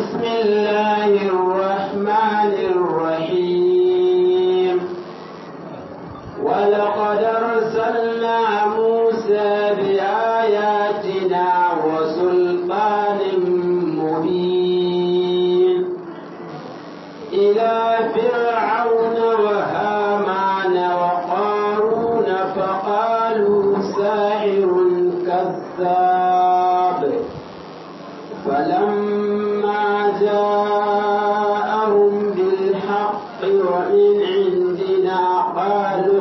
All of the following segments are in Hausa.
بسم الله الرحمن الرحيم ولقد أرسلنا موسى بآياتنا وسلطان مبين إلى فرعون وهامان وقارون فقالوا ساحر كذاب فلما جاءهم بالحق ومن عندنا قالوا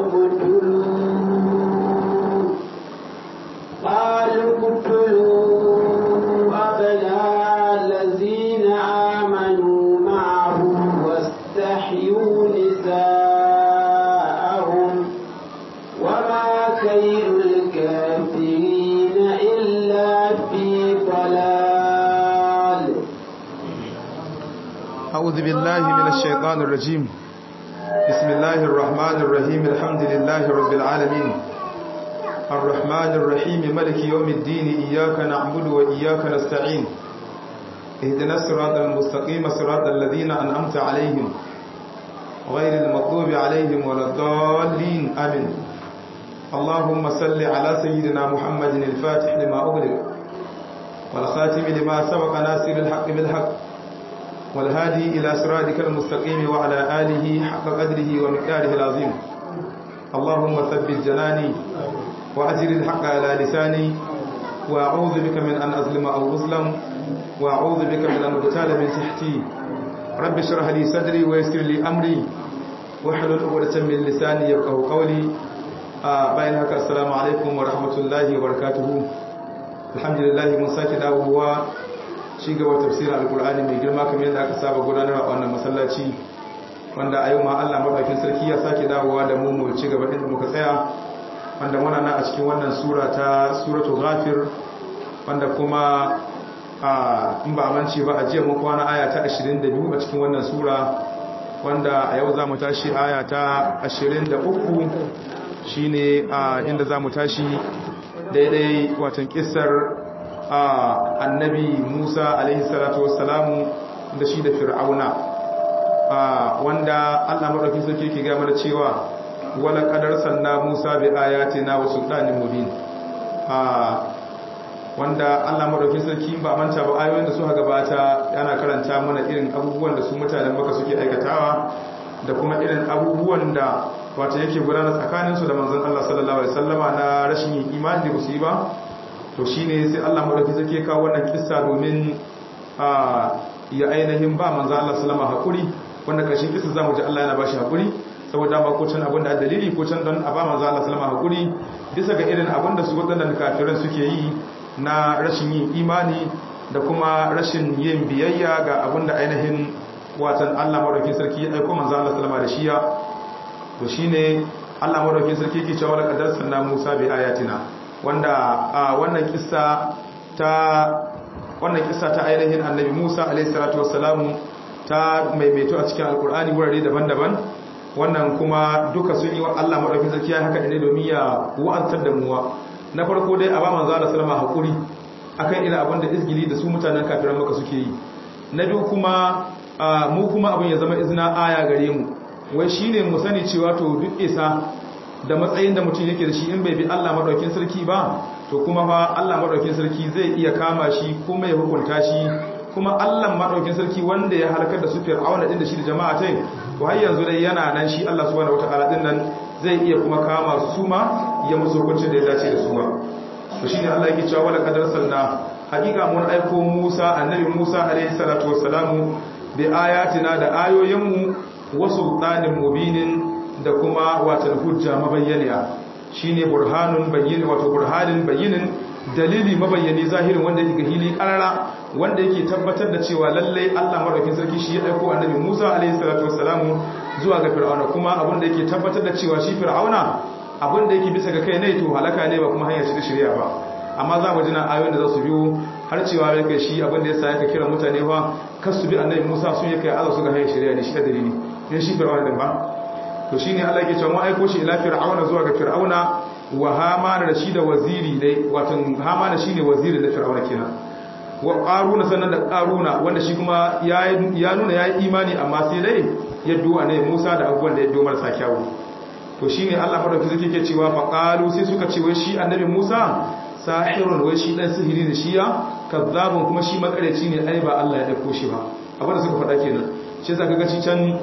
اقتلوا قالوا اقتلوا أبناء الذين آمنوا معه واستحيوا نساءهم وما كيد الكافرين إلا في ضلال أعوذ بالله من الشيطان الرجيم بسم الله الرحمن الرحيم الحمد لله رب العالمين الرحمن الرحيم ملك يوم الدين إياك نعبد وإياك نستعين اهدنا الصراط المستقيم صراط الذين أنعمت عليهم غير المغضوب عليهم ولا الضالين آمين اللهم صل على سيدنا محمد الفاتح لما أغلق والخاتم لما سبق ناصر الحق بالحق والهادي إلى صراطك المستقيم وعلى آله حق قدره ومقداره العظيم اللهم ثبت جناني وأجر الحق على لساني وأعوذ بك من أن أظلم أو أظلم وأعوذ بك من أن أغتال من تحتي رب اشرح لي صدري ويسر لي أمري واحلل عقدة من لساني يفقهوا قولي آه باين هكا السلام عليكم ورحمة الله وبركاته الحمد لله من sake dawowa shi gaba tafsirin alkur'ani mai girma kamar yadda aka saba gudanarwa a wannan masallaci wanda a yau ma Allah madaukakin sarki ya sake dawowa da mu mu ci gaba inda muka tsaya wanda muna nan a cikin wannan sura ta suratul ghafir wanda kuma a in ba mance ba a jiya mun kwana aya ta 22 a cikin wannan sura wanda a yau zamu tashi aya ta 23 shine a inda zamu tashi daidai watan kissar annabi Musa alaihi salatu wassalamu da shi da Fir'auna wanda Allah madaukakin sarki yake ga mana cewa wala qadar sanna Musa bi ayatina wa sultanin mubin wanda Allah madaukakin sarki ba manta ba ayoyin da suka gabata yana karanta mana irin abubuwan da su mutanen Makka suke aikatawa da kuma irin abubuwan da wato yake gudanar tsakaninsu da manzon Allah sallallahu alaihi wasallama na rashin yin imani da su yi ba to shi ne sai Allah maɗauki zake kawo wannan kissa domin ya ainihin ba manzo Allah salama haƙuri wanda ƙarshen kissa za mu ji Allah yana ba shi haƙuri saboda ba ko can abin da dalili ko can don a ba manzo Allah salama haƙuri bisa ga irin abin da su waɗannan kafiran suke yi na rashin yin imani da kuma rashin yin biyayya ga abin da ainihin watan Allah maɗaukin sarki ya aiko manzo Allah salama da shiya to shine Allah maɗaukin sarki yake cewa laqad sanna Musa bi ayatina wanda a wannan kissa ta wannan kissa ta ainihin annabi Musa alayhi salatu wassalamu ta maimaito a cikin alkur'ani wurare daban-daban wannan kuma duka sun yi wa Allah madaukakin sarki ya haka ne domin ya wa'antar da muwa na farko dai a ba manzo Allah sallama hakuri akan irin abin da izgili da su mutanen kafiran maka suke yi na biyu kuma mu kuma abin ya zama izina aya gare mu wai shine mu sani cewa to duk isa da matsayin da mutum yake da shi in bai bi Allah madaukin sarki ba to kuma fa Allah madaukin sarki zai iya kama shi kuma ya hukunta shi kuma Allah madaukin sarki wanda ya halakar da su Fir'auna din da shi da jama'a tai to har yanzu dai yana nan shi Allah subhanahu wataala din nan zai iya kuma kama su ma ya musu hukuncin da ya dace da su ba to shine Allah yake cewa wala qadar salna hakika mun aiko Musa annabi Musa alaihi salatu wassalamu bi ayatina da ayoyinmu wa sultanin mubinin da kuma watan hujja mabayyaniya shine burhanun bayyin wato burhanin bayyinin dalili mabayyani zahirin wanda yake hili karara wanda yake tabbatar da cewa lalle Allah madaukakin sarki shi ya aiko annabi Musa alaihi salatu wassalamu zuwa ga Fir'auna kuma abin da yake tabbatar da cewa shi Fir'auna abin da yake bisa ga kai ne to halaka ne ba kuma hanya ce ta shari'a ba amma za mu jina ayoyin da za su biyo har cewa ya kai shi abin da yasa yake kira mutane fa kasu bi annabi Musa sun yake aza su ga hanyar shari'a ne shi da dalili ne shi Fir'auna din ba to shine Allah yake cewa mu aiko shi ila fir'auna zuwa ga fir'auna wa hamana da shi da waziri dai wato hamana shine waziri da fir'auna kenan wa qaruna sannan da qaruna wanda shi kuma ya nuna yayi imani amma sai dai yaddo ne Musa da abubuwan da yaddo marasa kyawu to shine Allah madauki zake ke cewa fa qalu sai suka ce wai shi annabi Musa sahirun wai shi dan sihiri ne shi ya kazzabun kuma shi makareci ne ai ba Allah ya dauko shi ba abin da suka faɗa kenan shi zaka ga shi can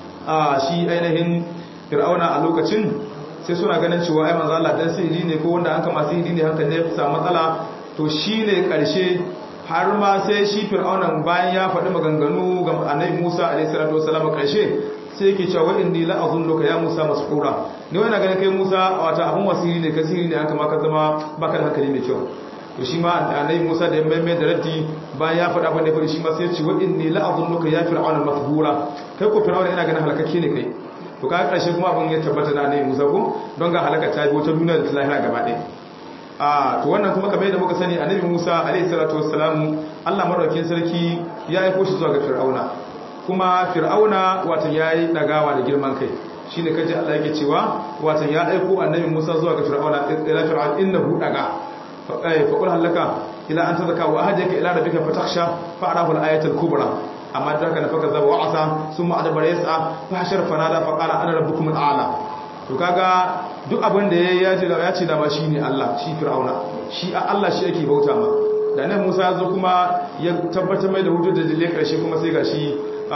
a shi ainihin fir'auna a lokacin sai suna ganin cewa ai manzo Allah dan sihiri ne ko wanda an kama sihiri ne hakan ne ya samu matsala to shine karshe har ma sai shi fir'aunan bayan ya faɗi maganganu ga annabi Musa alaihi salatu wasallam karshe sai yake cewa inni la azunnuka ya Musa masqura ni wani ganin kai Musa wata abun wasiri ne kasiri ne an kama ka zama baka da hankali mai kyau to shi ma annabi Musa da ya mai da raddi bayan ya faɗa abin da ya faɗi shi ma sai ya ce wa inni la azunnuka ya fir'auna masqura kai ko fir'auna ina ganin halakakke ne kai to ka karshe kuma abin ya tabbata da annabi Musa ko don ga halaka ta biyo ta duniya da ta lahira gaba ɗaya a to wannan kuma kamar yadda muka sani annabi Musa alaihi salatu wassalamu Allah madaukakin sarki ya aika shi zuwa ga Fir'auna kuma Fir'auna watan yayi dagawa da girman kai shine kaje Allah yake cewa watan ya aiko annabi Musa zuwa ga Fir'auna ila fir'aun innahu daga fa qul halaka ila an tazaka wa ahadaka ila rabbika fatakhsha fa arahu al-ayatul kubra amma da haka nafaka zaba wa'asa summa adbara yas'a fa hashar fanada fa qala ana rabbukum al-a'la to kaga duk abin da ya ce da ya ce da ba shine Allah shi fir'auna shi a Allah shi yake bauta ma da nan Musa ya zo kuma ya tabbatar mai da hujjar da dalilai karshe kuma sai gashi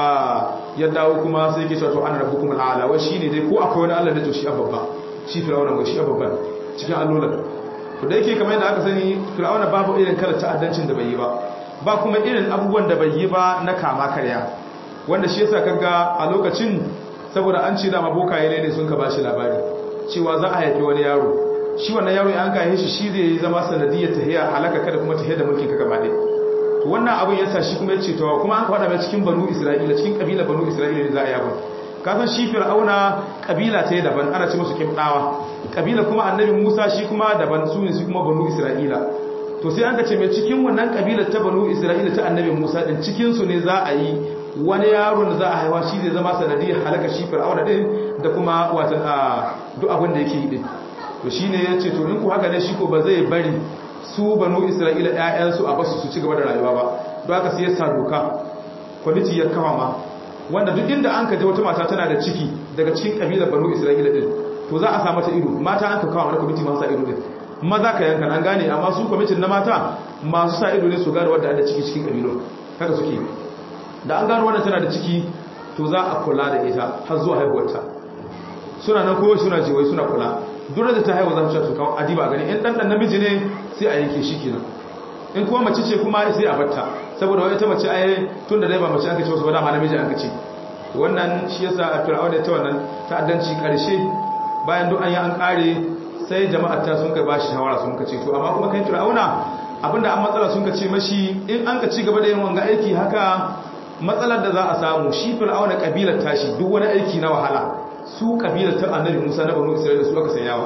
ya dawo kuma sai yake cewa to ana rabbukum al-a'la wai shine dai ko akwai wani Allah da to shi ababba shi fir'auna wai shi ababba cikin allolan to da yake kamar yadda aka sani fir'auna babu irin kala ta'addancin da bai yi ba ba kuma irin abubuwan da bai yi ba na kama karya wanda shi yasa kaga a lokacin saboda an ce dama bokaye ne sun ka bashi labari cewa za a haifi wani yaro shi wannan yaro an kai shi shi zai zama sanadiyar tahiya halaka kada kuma tahiya da mulkin ka gaba ɗaya to wannan abin yasa shi kuma yace to kuma an ka faɗa mai cikin banu isra'ila cikin kabila banu isra'ila ne za a yi abin ka san shi fir'auna kabila ta daban ana ce musu kimdawa kabila kuma annabi musa shi kuma daban su ne su kuma banu isra'ila to sai an ka ce mai cikin wannan kabilar ta banu isra'ila ta annabi musa din cikin su ne za a yi wani yaron da za a haifa shi zai zama sanadiyar halaka shi fir'auna din da kuma watan a duk abin da yake yi din to shine yace to in ku haka ne shi ko ba zai bari su banu isra'ila ƴaƴansu a basu su ci gaba da rayuwa ba don haka sai ya sa doka kwamiti ya kawo ma wanda duk inda an ka je wata mata tana da ciki daga cikin kabilar banu isra'ila din to za a sa mata ido mata an ka kawo wani kwamiti masu sa ido din maza ka yanka an gane amma su kwamitin na mata masu sa ido ne su gane wadda da ciki cikin kabilun haka suke da an gano wannan tana da ciki to za a kula da ita har zuwa haihuwarta suna nan kowa suna jiwai suna kula duk da ta haihuwa za su kawo adiba gani in dan dan namiji ne sai a yanke shi kenan in kuma mace ce kuma sai a batta saboda wai ta mace ai tun da dai ba mace aka ce wasu ba dama namiji aka ce wannan shi yasa a fir'auna ta wannan ta'addanci karshe bayan duk an yi an kare sai jama'ar ta sun kai bashi shawara sun ka ce to amma kuma kai fir'auna abinda an matsala sun ka ce mashi in an ka ci gaba da yin wanga aiki haka matsalar da za a samu shi fir'auna kabilar tashi duk wani aiki na wahala su kabilar ta annabi Musa na banu Isra'ila su aka sanyawa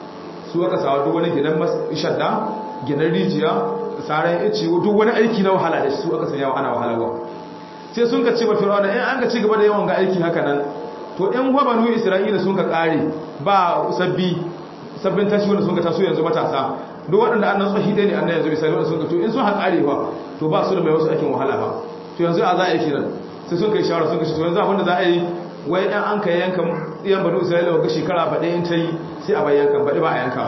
su aka sawa duk wani gidan shadda gidan rijiya saran ice duk wani aiki na wahala da su aka sanyawa ana wahalarwa sai sun ka ce ba fir'auna in an ka ci gaba da yawan ga aiki haka nan to in wa banu Isra'ila sun ka kare ba sabbi sabbin tashi wanda sun ka taso yanzu matasa duk waɗanda annan tsohi ɗaya ne annan yanzu misali wanda sun ka to in sun haƙare ba to ba su da mai wasu aikin wahala ba to yanzu a za a yi kiran sai sun kai shawara sun kashi to yanzu abinda za a yi wai ɗan an kai yankan ɗiyan banu isra'ila ga shekara ba ɗayan ta yi sai a bai yankan baɗi ba a yankawa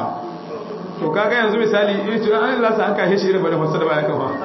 to kaga yanzu misali iri to an lasa an kai shi irin bane fasa da ba yankan ba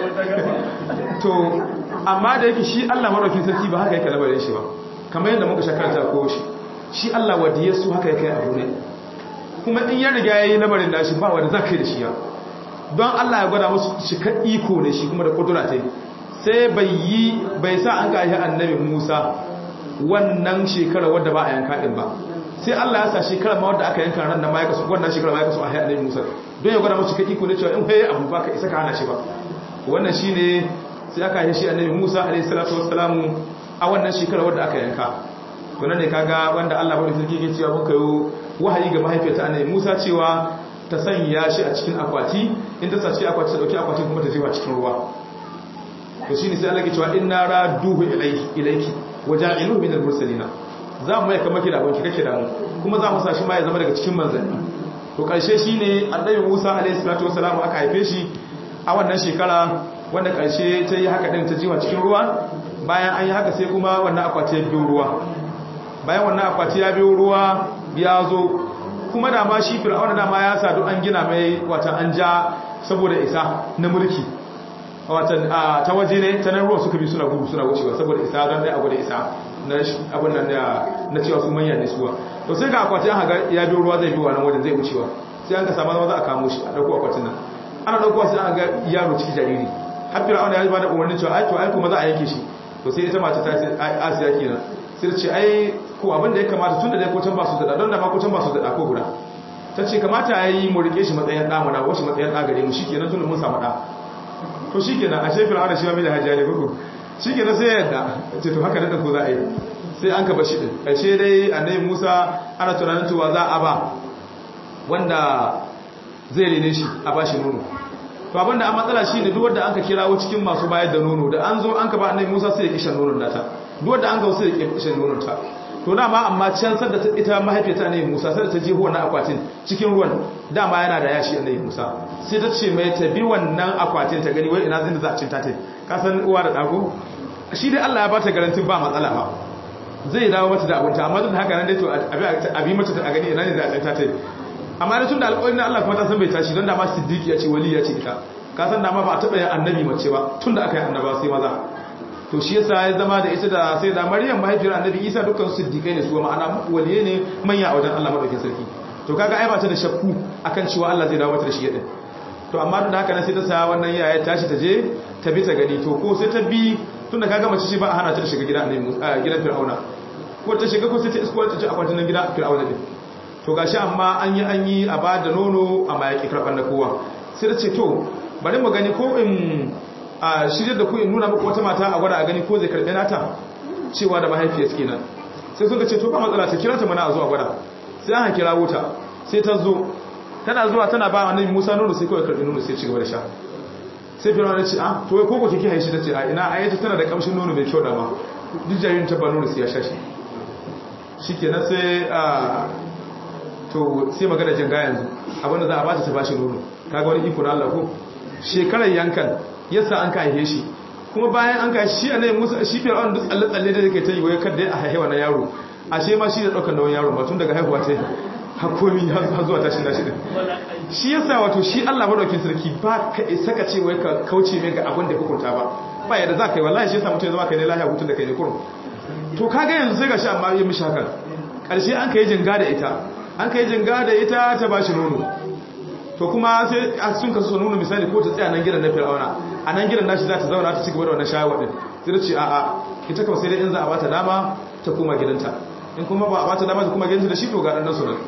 to amma da yake shi Allah maraukin sarki ba haka yake labarin shi ba kamar yadda muka shakarta ko shi shi Allah wadiye su haka yake abu ne kuma in ya riga yayi lamarin nashi ba wanda zaka yi da shi ya don Allah ya gwada musu cikar iko ne shi kuma da kudura ta sai bai yi bai sa an gashi annabi Musa wannan shekara wadda ba a yanka din ba sai Allah ya sa shekara ma wadda aka yanka ran nan ma ya kasu wannan shekara ma ya kasu a annabi Musa don ya gwada musu cikar iko ne cewa in kai abu ba ka isa ka hana shi ba wannan shine sai aka yi shi annabi Musa alaihi salatu wassalamu a wannan shekara wadda aka yanka to nan ne kaga wanda Allah bari sarki ke cewa mun kayo wahayi ga mahaifiyarta annabi Musa cewa ta sanya shi a cikin akwati in ta sace akwati ta dauki akwatin kuma ta jefa cikin ruwa to shine sai Allah ke cewa inna raduhu ilayki ilayki waja'iluhu min al-mursalin za mu yaka maki da abinki kake da mu kuma za mu sa shi ma ya zama daga cikin manzanni to karshe shine annabi Musa alaihi salatu wasalam aka haife shi a wannan shekara wanda karshe ta yi haka din ta jiwa cikin ruwa bayan an yi haka sai kuma wannan akwati ya biyo ruwa bayan wannan akwati ya biyo ruwa ya zo kuma da ma shi fir'auna da ma ya sa duk an gina mai wata an ja saboda isa na mulki watan ta waje ne ta nan ruwa suka bi suna gudu suna wucewa saboda isa don dai abu da isa na abin nan na cewa su manya ne suwa to sai ga akwati an haga ya biyo ruwa zai biyo wannan wajen zai wucewa sai an ka samu zama za a kamo shi a dauko akwatin nan ana dauko sai an ga yaro ciki jariri har fir'auna ya ba da umarnin cewa ai to ai kuma za a yanke shi to sai ita mata ta ce asiya kenan sai ce ai ko abin da ya kamata tun da dai kocan ba su da don da ma kocan ba su da ko guda ta ce kamata ya yi mu rike shi matsayin ɗa mana wasu matsayin ɗa gare mu shi kenan tun da mun samu ɗa to shi kenan a shefin ana shi ma mai da hajjiya ne kuku shi kenan sai yadda ce to haka da ko za a yi sai an kaba shi ɗin ƙarshe dai annabi musa ana tunanin cewa za a ba wanda zai rene shi a ba shi nono to abinda an matsala shi ne duk wanda an ka kirawo cikin masu bayar da nono da an zo an ka ba annabi musa sai ya kishan nonon nata duk wanda an ga sai ya kishan nonon ta to dama amma can sadda ita mahaifiyarta annabi Musa sai ta je wannan akwatin cikin ruwan dama yana da yashi annabi Musa sai ta ce mai ta bi wannan akwatin ta gani wai ina zai za a cinta ta ka san uwa da dago shi dai Allah ya ba ta garantin ba matsala ba zai dawo mata da abunta amma duk da haka nan dai to abi mata a gani ina ne za a cinta ta amma da tun da alƙawarin Allah kuma ta san bai tashi don dama siddiqi ya ce wali ya ce ita ka san dama ba a taɓa yin annabi mace ba tun da aka yi annaba sai maza to shi yasa ya zama da ita da sai da Maryam mahaifiyar Annabi Isa dukkan siddiqai ne su ma'ana waliye ne manya a wajen Allah madaukakin sarki to kaga ai ba ta da shakku akan cewa Allah zai dawo mata da shi yadin to amma duk da haka ne sai ta sa wannan yaya tashi ta je ta bi ta gani to ko sai ta bi tunda kaga mace ce ba a hana ta shiga gidan Annabi gidan Fir'auna ko ta shiga ko sai ta isko ta ci akwatin nan gidan Fir'auna din to gashi amma an yi an yi a ba da nono amma ya ki karban da kowa sai ta ce to bari mu gani ko in a shirya da ku in nuna muku wata mata a gwada a gani ko zai karɓe nata cewa da mahaifiyar suke nan sai sun ce to ba matsala ta kira ta mana a zuwa gwada sai an kira wuta sai ta zo tana zuwa tana ba annabi Musa nono sai kawai karɓi nono sai ci gaba da sha sai firma ya ce ah to wai koko kike haishi ta ce a ina ayyata tana da kamshin nono mai kyau da ma duk jaririn ta ba nono sai ya sha shi shikenan sai a to sai magana janga yanzu abinda za a ba ta ta bashi nono kaga wani iko na Allah ko shekarar yankan yasa an kai shi kuma bayan an kai shi annabi Musa shi Fir'aun duk tsalle tsalle da yake ta yi wai kada a haihuwa na yaro ashe ma shi da daukar nauyin yaro ba tun daga haihuwa ta hakomi har zuwa tashin nashi din shi yasa wato shi Allah madaukin sarki ba ka isa ka ce wai ka kauce mai ga abin da hukunta ba ba yadda za ka yi wallahi shi yasa mutum ya zama kai ne lahiya hutun da kai ne kurum to kaga yanzu sai gashi amma yi mishi hakan karshe an kai jinga da ita an kai jinga da ita ta bashi nono to kuma sai sun kasu su nuna misali ko ta tsaya nan gidan na fir'auna a nan gidan nashi za ta zauna ta cigaba da wannan shawar din sai ta ce a'a ita kawai sai dai in za a bata dama ta koma gidanta in kuma ba a bata dama ta koma gidanta da shi to ga dan nasu nan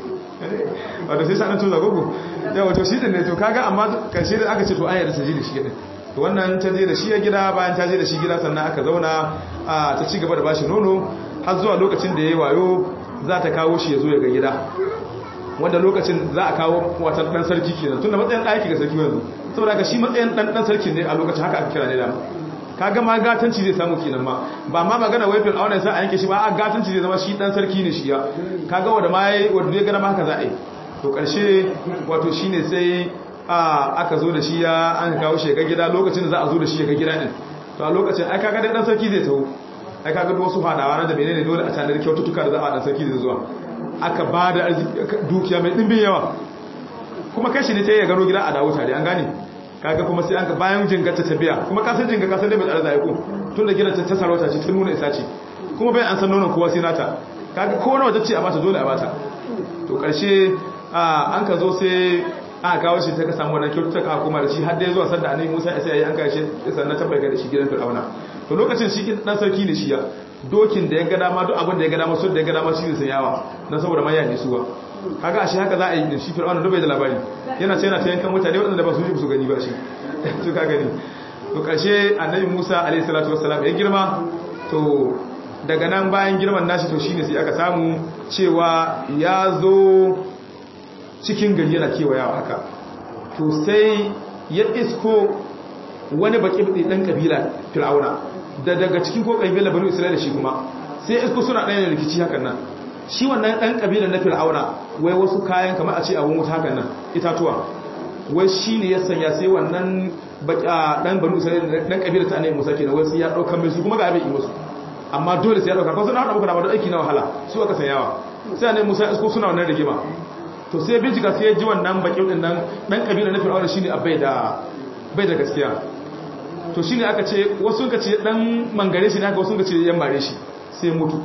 wato sai sanan tuza gogo da wato shi din ne to kaga amma karshe da aka ce to an yarda ta je da shi din to wannan ta je da shi ya gida bayan ta je da shi gida sannan aka zauna ta ci gaba da bashi nono har zuwa lokacin da yayi wayo za ta kawo shi ya zo ya ga gida wanda lokacin za a kawo watan dan sarki kenan tunda matsayin ɗaki ga sarki yanzu saboda ka shi matsayin dan dan sarki ne a lokacin haka aka kira ne da kaga ma gatanci zai samu kenan ma ba ma magana wai fil auna sai a yanke shi ba a gatanci zai zama shi dan sarki ne shi ya kaga wanda ma yayi wanda ya gana ma haka za a yi to karshe wato shine sai a aka zo da shi ya an kawo shi ga gida lokacin da za a zo da shi ga gida din to a lokacin ai kaga dan sarki zai taho ai kaga wasu fadawa na da menene dole a tanar kyaututtuka da za a dan sarki zai zuwa aka ba da dukiya mai ɗimbin yawa kuma kashi ne ta yi gano gida a dawo tare an gane kaga kuma sai an ka bayan jingarta ta biya kuma kasar jinga kasar da mai tsara zai ko tun da gidan ta sarauta ce ta nuna isa ce kuma bayan an san nonon kowa sai nata kaga ko nawa ce a bata dole a bata to karshe an ka zo sai aka kawo shi ta ka samu wannan kyautu ta ka koma da shi har dai zuwa sanda annabi Musa ya sai an kai shi sannan ta bayyana da shi gidan Fir'auna to lokacin shi dan sarki ne shi ya dokin da ya ga dama duk abin da ya ga dama sun da ya ga dama shi zai yawa dan saboda maya ne suwa kaga ashe haka za a yi shi fir'auna dubai da labari yana ce yana ta yankan mutane waɗanda ba su ji su gani ba shi to ka gani to karshe annabi Musa alaihi salatu wassalam ya girma to daga nan bayan girman nashi to shine sai aka samu cewa ya zo cikin gari yana kewayawa haka to sai ya isko wani baki dan kabila fir'auna da daga cikin ko kabila banu isra'ila shi kuma sai isko suna ɗaya da rikici hakan nan shi wannan ɗan kabilan na fir'auna wai wasu kayan kamar a ce abun wuta hakan nan itatuwa wai shi ne ya sanya sai wannan dan banu isra'ila dan kabilar ta annabi musa kenan wai sai ya dauka mai su kuma ga abin yi musu amma dole sai ya dauka ko sun hada muku da wani aiki na wahala su aka sanyawa sai annabi musa isko suna wannan rigima to sai bincika sai ya ji wannan bakin din nan dan kabilar na fir'auna shine abai da bai da gaskiya to shine aka ce wasu suka ce dan mangare shi ne aka wasu suka ce yan mare shi sai mutu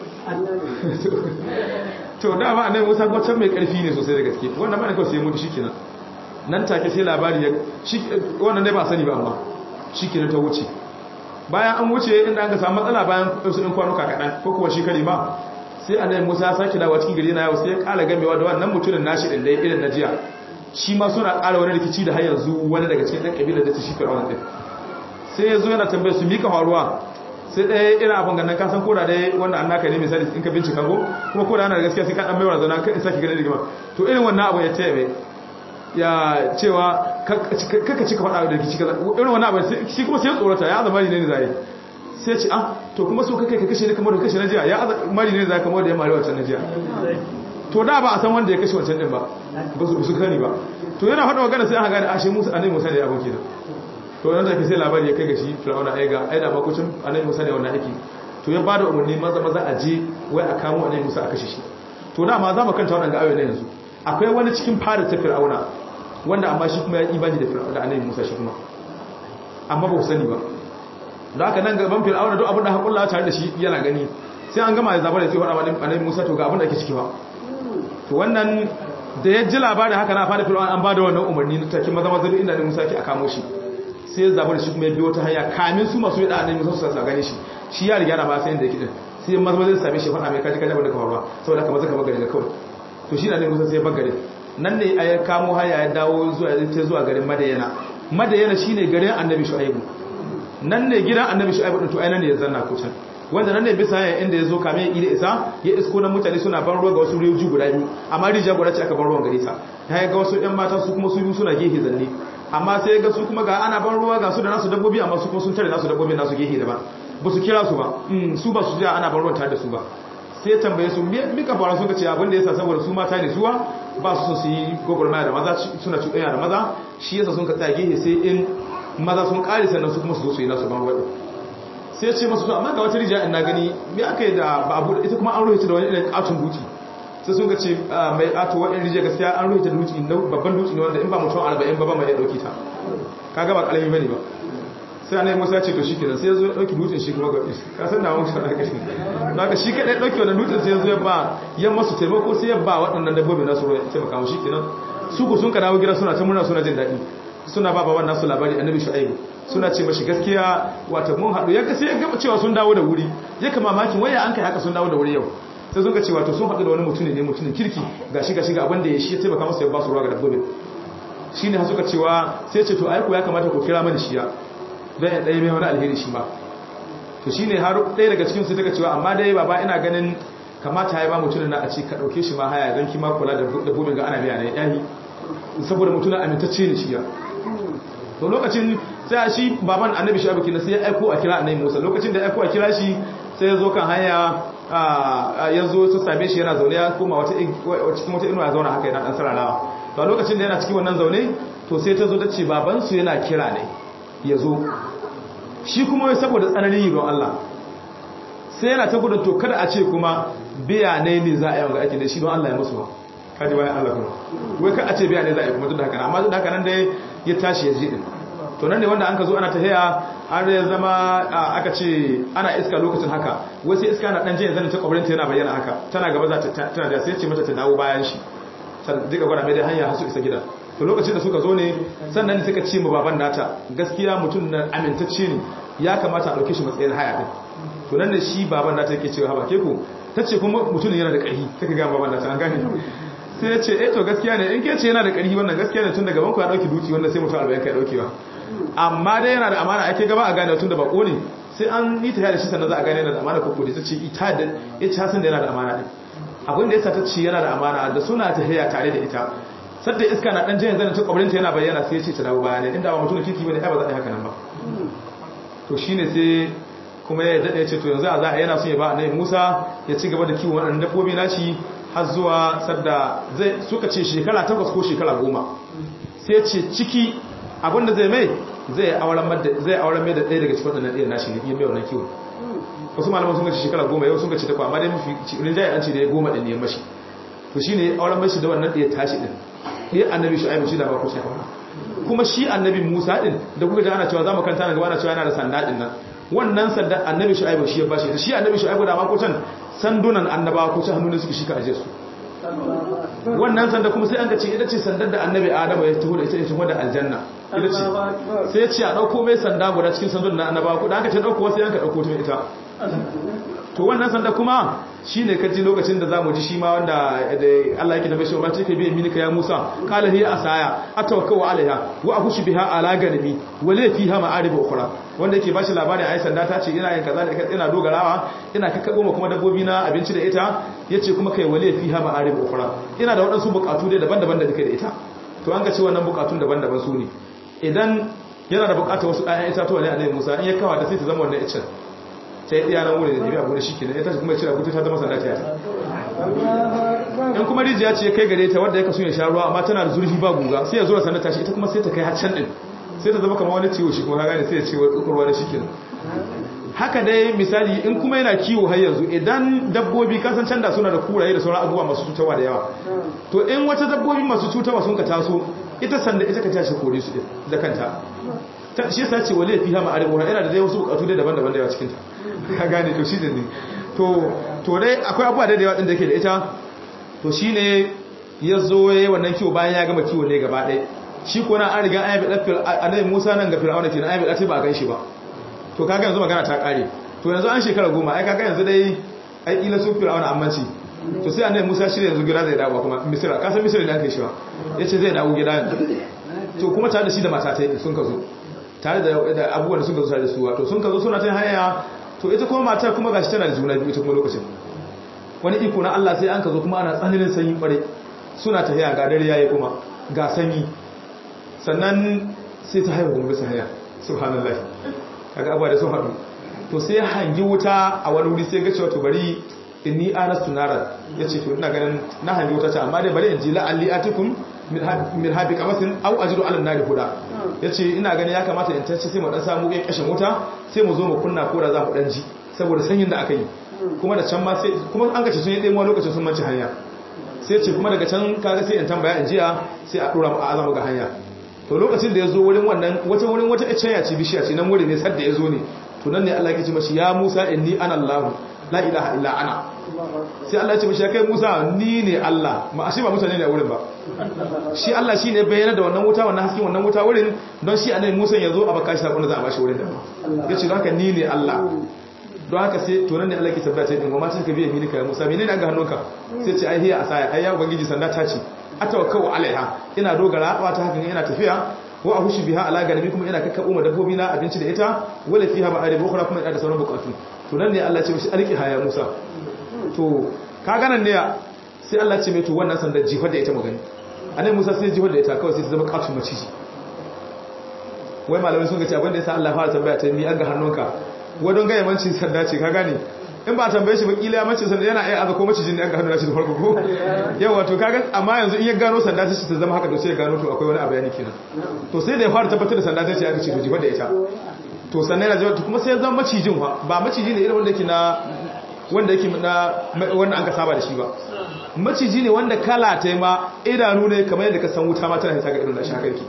to da ba annabi Musa ko can mai karfi ne sosai da gaske wannan ba ne kawai sai mutu shikenan nan take sai labari ya shi wannan dai ba sani ba amma shikenan ta wuce bayan an wuce inda an ga samu matsala bayan su in kwanuka kadan ko kuwa shi kare ma sai annabi Musa ya sake dawo cikin gari na yau sai ya kala gamewa da wannan mutumin nashi din dai irin na jiya shi ma suna kala wani rikici da har yanzu wani daga cikin ɗan kabilar da ta shi fir'auna din sai ya zo yana tambayar su mika faruwa sai ɗaya irin abin ganin kasan koda dai wanda an naka ne misali in ka bincika ko kuma koda ana da gaskiya sai ka ɗan maiwa zauna kan isa ki ganin rigima to irin wannan abu ya taya mai ya cewa kaka cika faɗa da rikici kaza irin wannan abu shi kuma sai tsorata ya zama ne ne zai sai ce ah to kuma so kake ka kashe ne kamar da kashe na jiya ya mari ne zai kamar da ya mari wancan na jiya to da ba a san wanda ya kashe wancan din ba ba su su kani ba to yana faɗa magana sai aka gane ashe Musa annabi Musa ne ya aboki da to nan take sai labari ya kai ga shi Fir'auna ai ga ai da makocin annabi Musa ne wannan aiki to ya bada umarni maza maza a je wai a kamo annabi Musa a kashe shi to da ma za mu kanta wannan ayoyi ne yanzu akwai wani cikin fara ta Fir'auna wanda amma shi kuma ya imani da Fir'auna da annabi Musa shi kuma amma ba ku sani ba da haka nan gaban Fir'auna duk abin da hakulla tare da shi yana gani sai an gama ya zaba da sai faɗa annabi Musa to ga abin da ake ciki ba to wannan da ya ji labarin haka na fada fir'aun an ba da wannan umarni na take maza maza inda ne Musa ke a kamo shi sai ya zabar shi kuma ya biyo ta hanya kamin su masu yada annabi Musa su gane shi shi ya riga na ba sai inda yake din sai maza maza same shi faɗa mai kaji kaji abin da ka faruwa saboda kamar zaka bagare da kawai to shi da annabi Musa sai ya bagare nan ne ya kamo hanya ya dawo zuwa ta zuwa garin Madayana Madayana shine garin annabi Shu'aibu nan ne gidan annabi Shu'aibu din to ai nan ne ya zanna ko can wanda nan ne bisa hanya inda ya zo kame ya isa ya isko na mutane suna ban ruwa ga wasu riyoji guda biyu amma rijiya guda ce aka ban ruwan gare ta ya ga wasu ƴan mata su kuma su biyu suna gehe zanne amma sai ga su kuma ga ana ban ruwa ga su da nasu dabbobi amma su kuma sun tare nasu dabbobi nasu gehe daban ba su kira su ba su ba su ji ana ban ruwan tare da su ba sai tambaye su mika fara suka ce abin da yasa saboda su mata ne zuwa ba su so su yi gwagwarmaya da maza suna cuɗanya da maza shi yasa sun ka tsaya gehe sai in maza sun ƙare sannan su kuma su zo su yi nasu ban ruwa sai ya ce masu to amma ga wata rijiya ina gani me aka yi da babu ita kuma an rohita da wani irin katon duki sai sun ga ce mai kato wani rijiya gaskiya an rohita da duki babban duki ne wanda in ba mutum arba'in ba ba mai ya dauki ta kaga ba kalami bane ba sai annabi Musa ya ce to shikenan sai ya zo ya dauki dutsen shi kuma ga ka san da mun shi da kashi daga shi kadai dauki wannan dutsen sai ya zo ya ba ya masu taimako sai ya ba waɗannan dabbobi nasu ruwa taimaka mu shikenan su ku sun ka dawo gida suna ta murna suna jin daɗi suna ba baban nasu labari annabi shu'aibu suna ce mashi gaskiya wata mun haɗu yanka sai ya gaba cewa sun dawo da wuri ya kama makin waya an kai haka sun dawo da wuri yau sai sun ga cewa to sun haɗu da wani mutum ne mutumin kirki ga shi ga shi ga abin da ya shi ya taimaka masa ya ba su ruwa ga dabbobin shi ne suka cewa sai ce to aiko ya kamata ku kira mani shiya don ya ɗaya mai wani alheri shi ma to shi ne har ɗaya daga cikin su daga cewa amma dai baba ina ganin kamata ya ba mutumin na a ce ka ɗauke shi ma haya don kima kula da dabbobin ga ana biya ne yayi saboda mutumin amintacce ne shiya to lokacin sai shi baban annabi shi abuki sai ya aiko a kira annabi Musa lokacin da ya aiko a kira shi sai ya zo kan hanya ya zo su same shi yana zaune ya koma wata cikin wata inuwa ya zauna haka yana dan sararawa to lokacin da yana cikin wannan zaune to sai ta zo ta ce baban su yana kira ne ya zo shi kuma wai saboda tsananin yi don Allah sai yana ta gudun to kada a ce kuma biya ne ne za a yi wanga aikin da shi don Allah ya musu ba kaji bayan Allah kuma wai ka a ce biya ne za a yi kuma duk da haka amma duk da haka nan dai ya tashi ya ji din to nan ne wanda an ka zo ana ta haya har ya zama aka ce ana iska lokacin haka wai sai iska na dan jin zanin ta kwabarin ta yana bayyana haka tana gaba za ta tana da sai ce mata ta dawo bayan shi ta diga gwada mai da hanya har su isa gida to lokacin da suka zo ne sannan ne suka ce mu baban nata gaskiya mutum na amintacce ne ya kamata a dauke shi matsayin haya din to nan ne shi baban nata yake cewa haba ke ku tace kuma mutum yana da ƙarfi kake ga baban nata an gane sai ya ce eh to gaskiya ne in ke ce yana da ƙarfi wannan gaskiya ne tun daga banku ya dauki duki wanda sai mutum 40 kai daukewa amma dai yana da amana ake gaba a gane tun da bako ne sai an yi ta da shi sannan za a gane yana da amana ko ko da ce ita da ita san da yana da amana din abin da yasa ta ce yana da amana da suna ta haya tare da ita sadda iska na dan jin zanin ta kwabrin ta yana bayyana sai ya ce ta dawo baya ne inda ba mutum kiki bane ai ba za a yi haka nan ba to shine sai kuma ya dade ya ce to yanzu a za a yana son ya ba annabi Musa ya ci gaba da kiwon waɗannan dabbobi nashi har zuwa sadda zai suka ce shekara takwas ko shekara goma sai ce ciki abinda zai mai zai auren zai auren mai da ɗaya daga cikin wannan ɗayan nashi ne iya mai wannan kiwo wasu malaman sun ga shekara goma yau sun ga ci takwa amma dai mafi rinjaye an ce da ya goma ɗin ne mashi to shine auren mashi da wannan ɗaya tashi ɗin ɗaya annabi shu'aibu shi da ba ku sai aura kuma shi annabi Musa din da kuka ji ana cewa zamu kanta nan gaba ana cewa yana da sanda din nan wannan sanda annabi Shu'aibu shi ya bashi da shi annabi Shu'aibu da ma ko can sandunan annabawa ko can hannun suke shi ka aje su wannan sanda kuma sai an ga ce ita ce sandar da annabi Adamu ya taho da ita ita da aljanna ita ce sai ya ce a dauko mai sanda guda cikin sandunan annabawa ko da aka ce dauko sai an ka dauko ta ita to wannan sanda kuma shine kaji lokacin da zamu ji shi ma wanda Allah yake da bashi wa take bi minika ya Musa qala hiya asaya atawakkau alaiha wa akhushu biha ala ganami wa la fiha ma'arib ukhra wanda yake bashi labarin ai sanda ta ce ina yin kaza da ina dogarawa ina kakkabo ma kuma dabbobi na abinci da ita yace kuma kai wale fiha ma'arib ukhra ina da wadansu bukatu dai daban-daban da nake da ita to an ga ce wannan bukatun daban-daban su ne idan yana da bukatar wasu ɗayan itatuwa ne a Musa in ya kawa ta sai ta zama wannan icen ta yi ɗiyanan wurin da biya wurin shi kenan ya tashi kuma ya cira kuta ta zama sanda ta in kuma rijiya ce kai gare ta wadda ya kasu ya sha ruwa amma tana da zurfi ba guga sai ya zo da sanda tashi ita kuma sai ta kai haccan din sai ta zama kamar wani ciwo shi kuma ka gane sai ya ce wa tsukurwa da shi kenan haka dai misali in kuma yana kiwo har yanzu idan dabbobi kasan canda suna da kuraye da sauran abubuwa masu cutarwa da yawa to in wata dabbobi masu cutarwa sun ka taso ita sanda ita ka tashi kore su da kanta shi yasa ce wale fiha ma'arib wa yana da dai wasu bukatu dai daban-daban da yawa cikin ta ka gane to shi ne to to dai akwai abubuwa da yawa din da yake da ita to shine yazo yayi wannan kiwo bayan ya gama kiwo ne gaba ɗaya shi ko na an riga an yabi dafil annabi Musa nan ga Fir'auna kenan an yabi dace ba gan shi ba to kaga yanzu magana ta kare to yanzu an shekara goma ai kaga yanzu dai ai kila su Fir'auna ammanci to sai annabi Musa shirya yanzu gida zai dawo kuma Misra ka san Misra ne aka yi shi ba yace zai dawo gida yanzu to kuma tare da shi da mata ta sun ka zo tare da abubuwan da sun ka zo tare da su to sun ka zo suna ta hanya to ita kuma matar kuma gashi tana da juna biyu ita kuma lokacin wani iko na Allah sai an ka zo kuma ana tsananin sanyi kware suna ta haya ga dare yayi kuma ga sanyi sannan sai ta haihu kuma bisa haya subhanallah kaga abuwa da sun haɗu to sai hangi wuta a wani wuri sai ga cewa to bari inni anastu nara yace to ina ganin na hangi wuta ta amma dai bari in ji la'alli atikum min habi kamasin au ajidu ala nari huda yace ina ganin ya kamata in tace sai mu dan samu kai kashin wuta sai mu zo mu kunna ko da za mu dan ji saboda sanyin da aka yi kuma da can ma sai kuma an gace sun yi dai wani lokacin sun manci hanya sai ce kuma daga can kaga sai in tambaya in jiya sai a dora mu a azama ga hanya to lokacin da ya zo wurin wannan wata wurin wata icciya ce bishiya ce nan wurin ne sadda ya zo ne to nan ne Allah ya ce mashi ya Musa inni ana Allah la ilaha illa ana sai Allah ya ce mashi kai Musa ni ne Allah ma ashe ba mutane ne a wurin ba shi Allah shi ne bayyana da wannan wuta wannan hasken wannan wuta wurin don shi annabi Musa ya zo a baka shi sakon da za a bashi wurin da ya ce haka ni ne Allah don haka sai to nan ne Allah ke tabbata din goma sai ka biye mini kai Musa menene an ga hannunka sai ce ai hiya asaya ai ya ubangiji sanda ta ce atawakkau alaiha ina dogara ba ta hakan ina tafiya wa ahushu biha ala ganabi kuma ina kakkabo ma dabbobi na abinci da ita wala fiha ma'arib ukhra kuma ina da sauran bukatu to nan ne Allah ya ce mishi alki haya Musa to ka ganan ne sai Allah ya ce mai to wannan sandar jihar da ita magani annabi Musa sai jihar da ita kawai sai ta zama katun maciji wai malamai sun ga ce abinda yasa Allah ya fara tambaya ta ni an ga hannunka wai don ga yamancin sanda ce ka gane in ba tambaye shi ba kila ya mace sanda yana ai aza ko macijin ne an ga hannun shi da farko ko yawa to kaga amma yanzu in ya gano sanda ta ta zama haka to sai ya gano to akwai wani abu yani kenan to sai da ya fara tabbatar da sanda ta ce aka ce to jifa da ita to sannan yana jifa kuma sai ya zama macijin fa ba maciji ne irin wanda yake na wanda yake na wanda an ka saba da shi ba maciji ne wanda kala ta ma idanu ne kamar yadda ka san wuta ma tana hita ga irin na shakarki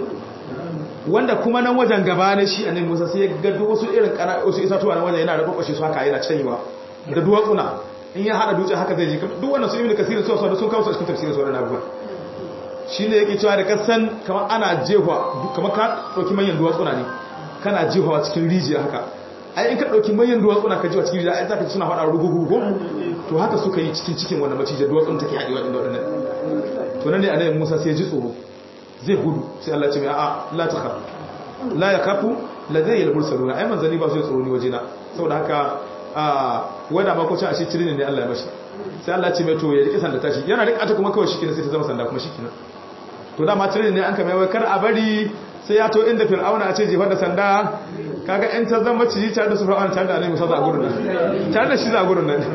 wanda kuma nan wajen gaba na shi annabi Musa sai ya ga duk wasu irin kana wasu itatuwa nan wajen yana da kokoshi su haka yana canyewa da duwatsuna in ya hada dutse haka zai ji duk wannan su ibnu kasir su su sun kawo su cikin tafsirin sauran abubuwa shine yake cewa da kasan kamar ana jefa kamar ka dauki manyan duwatsuna ne kana jefawa cikin rijiya haka ai in ka dauki manyan duwatsuna ka jefa cikin rijiya ai zaka suna fada rugugu ko to haka suka yi cikin cikin wannan macijin duwatsun take hadewa inda wadannan to nan ne annabi Musa sai ya ji tsoro zai gudu sai Allah ce mai a'a la ta khaf la yakafu ladayya al-mursaluna ai manzani ba su yi tsoro ni wajena saboda haka a wanda ma ko ci a shi tirin ne Allah ya mashi sai Allah ce mai to ya rike sanda tashi yana rika ta kuma kawai shi kenan sai ta zama sanda kuma shi kenan to dama tirin ne an kama wai kar a bari sai ya to inda fir'auna a ce jefar da sanda kaga in ta zama ciji tare da su fir'auna tare da annabi musa za a gurun nan tare da shi za a gurun nan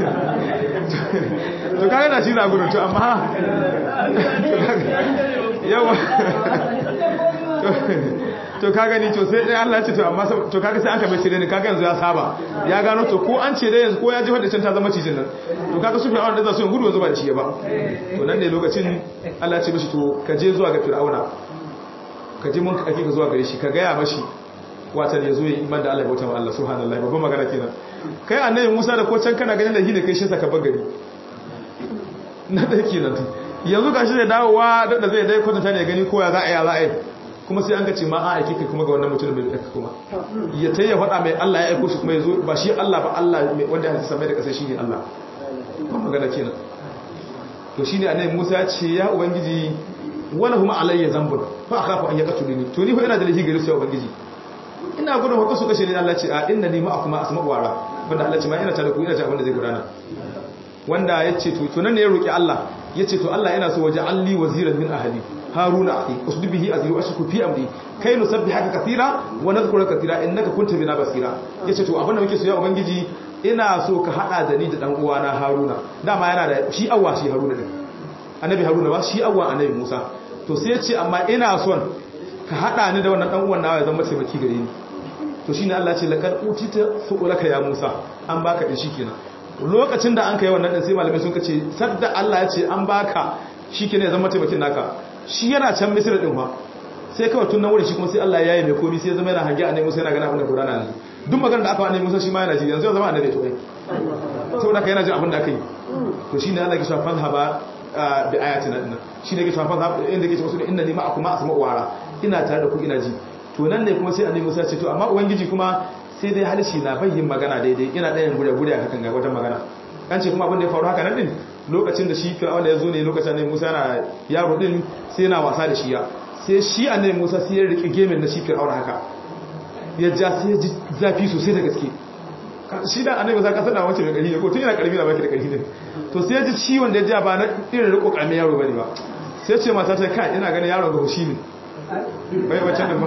to kaga na shi za a gurun to amma yawa to ka gani to sai dai Allah ce to amma to kaga sai an ka bai cire ne kaga yanzu ya saba ya gano to ko an ce dai yanzu ko ya ji wadda can ta zama cijin nan to kaga su fir'auna da za su yin gudu yanzu ba da shi ba to nan ne lokacin Allah ce mishi to ka je zuwa ga fir'auna ka je mun ka ake ka zuwa gare shi ka gaya mashi watan ya zo ya iman da Allah ya bauta wa Allah subhanallahi babban magana kenan kai annabi Musa da ko can kana ganin da shi ne kai shi saka bagari na da kenan yanzu gashi da dawowa da zai dai kwatanta ne gani ko ya za a yi za a yi kuma sai an ga ce ma a aiki kai kuma ga wannan mutum mai aika kuma ya tayya faɗa mai Allah ya aiko shi kuma ya zo ba shi Allah ba Allah wanda ya samai da ƙasa shi ne Allah ban magana kenan to shine annabi Musa ya ce ya ubangiji wala huma alayya zambun fa akhafu an yaqtuluni to ni fa ina da lahi gare su ya ubangiji ina gudun haka su kashe ni Allah ce a inna ni ma'akuma asma'u wara wanda Allah ce ma ina tare ku ina ji abin da zai gudana wanda yace to to nan ne ya roki Allah yace to Allah ina so waje alli waziran min ahli haruna akhi usdud bihi azri wa ashku fi amri kai nusabbihaka kathira wa nadhkuruka kathira innaka kunta bina basira yace to abin da muke so ya ubangiji ina so ka hada da ni da dan uwana haruna dama yana da shi awwa shi haruna din annabi haruna ba shi awwa annabi musa to sai yace amma ina son ka hada ni da wannan dan uwan nawa ya zama taimaki gare ni to shine Allah ce laqad utita su'ulaka ya Musa an baka din shikenan lokacin da an kai wannan din sai malamai sun kace sadda Allah ya ce an baka shikenan ya zama taimakin naka shi yana can Misir din fa sai kawai tun nan wurin shi kuma sai Allah ya yi mai komai sai ya zama yana hange annabi Musa yana gana abin da Qur'ani ne duk maganar da aka annabi Musa shi ma yana ji yanzu ya zama annabi to ai saboda kai yana jin abin da aka yi to shine Allah ya ce fa haba bi ayatina din shi ne ke cewa fa inda ke cewa inna ni ma'akum ma asma'u wara ina tare da ku ina ji to nan ne kuma sai annabi Musa ce to amma ubangiji kuma sai dai halishi na bayyin magana daidai ina ɗayan gure gure a hakan ga wata magana an ce kuma abin da ya faru haka nan din lokacin da shi Fir'aun ya zo ne lokacin annabi Musa na yaro din sai yana wasa da shi ya sai shi annabi Musa sai ya rike gemin na shi Fir'aun haka ya ja sai ya ji zafi sosai da gaske shi da annabi Musa kasar da wace mai ƙarfi ne ko tun yana ƙarfi da baki da ƙarfi ne to sai ya ji ciwon da ya ja ba na irin riko ƙaramin yaro bane ba sai ce mata ta kai ina ganin yaron ga hushi ne wai wacce da ba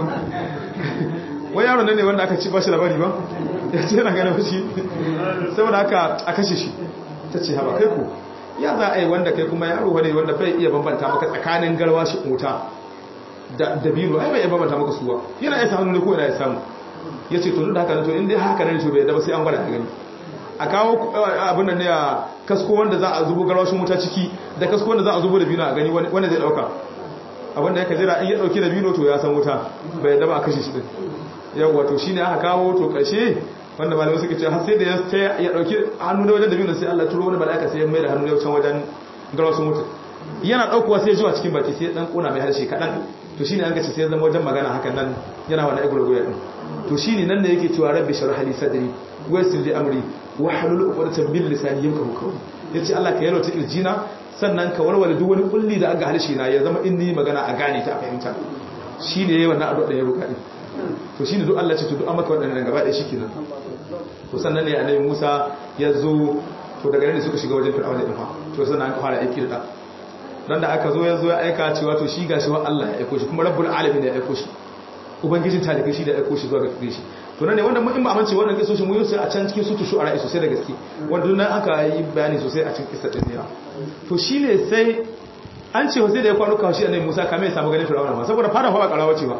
wai yaron nan ne wanda aka ci ba shi labari ba ya ce yana ganin hushi saboda haka a kashe shi ta ce haba kai ku ya za a yi wanda kai kuma yaro wane wanda bai iya bambanta maka tsakanin garwa shi wuta da dabino ai bai iya bambanta maka suwa yana iya samu ne ko yana iya samu ya ce to duk da haka to in dai haka ne to bai da ba sai an gwada gani a kawo abin da ne a kasko wanda za a zubo garwashin wuta ciki da kasko wanda za a zubo da bino a gani wanda zai dauka abin da ya kajira in ya dauki da bino to ya san wuta bai da ba a kashe shi din yau wato shi ne aka kawo to karshe wanda malamai suka ce har sai da ya dauki hannu da wajen da bino sai Allah turo wani mala'ika sai ya mai da hannu da can wajen garwashin wuta yana daukowa sai ya zuwa cikin baki sai ya dan kona mai harshe kadan to shine an gace sai ya zama wajen magana hakan nan yana wani agurguya din to shine nan ne yake cewa rabbi shrah li sadri wa yassir li amri wa halul uqdatan bil lisani yafqahu qawli yace Allah ka yalwata kirjina sannan ka warware duk wani kulli da aga harshe na ya zama inni magana a gane ta a fahimta shine yayi wannan addu'a da ya roƙa din to shine duk Allah ce to duk an maka wadannan gaba ɗaya shikenan to sannan ne annabi Musa ya zo to daga nan ne suka shiga wajen Fir'auna din fa to sannan an fara aiki da dan da aka zo ya zo ya aika cewa to shi gashi wa Allah ya aiko shi kuma rabbul alamin ya aiko shi ubangijin talikai shi da aiko shi zuwa ga gare shi to nan ne wanda mun in ba amince wannan kisoshin mun yi sai a can cikin sutu shu'ara sosai da gaske wanda nan aka yi bayani sosai a cikin kissa din ne to shine sai an ce sai da ya kwano kawo shi annabi Musa kamar ya samu ganin Fir'auna ma saboda fara hawa karawa ce ba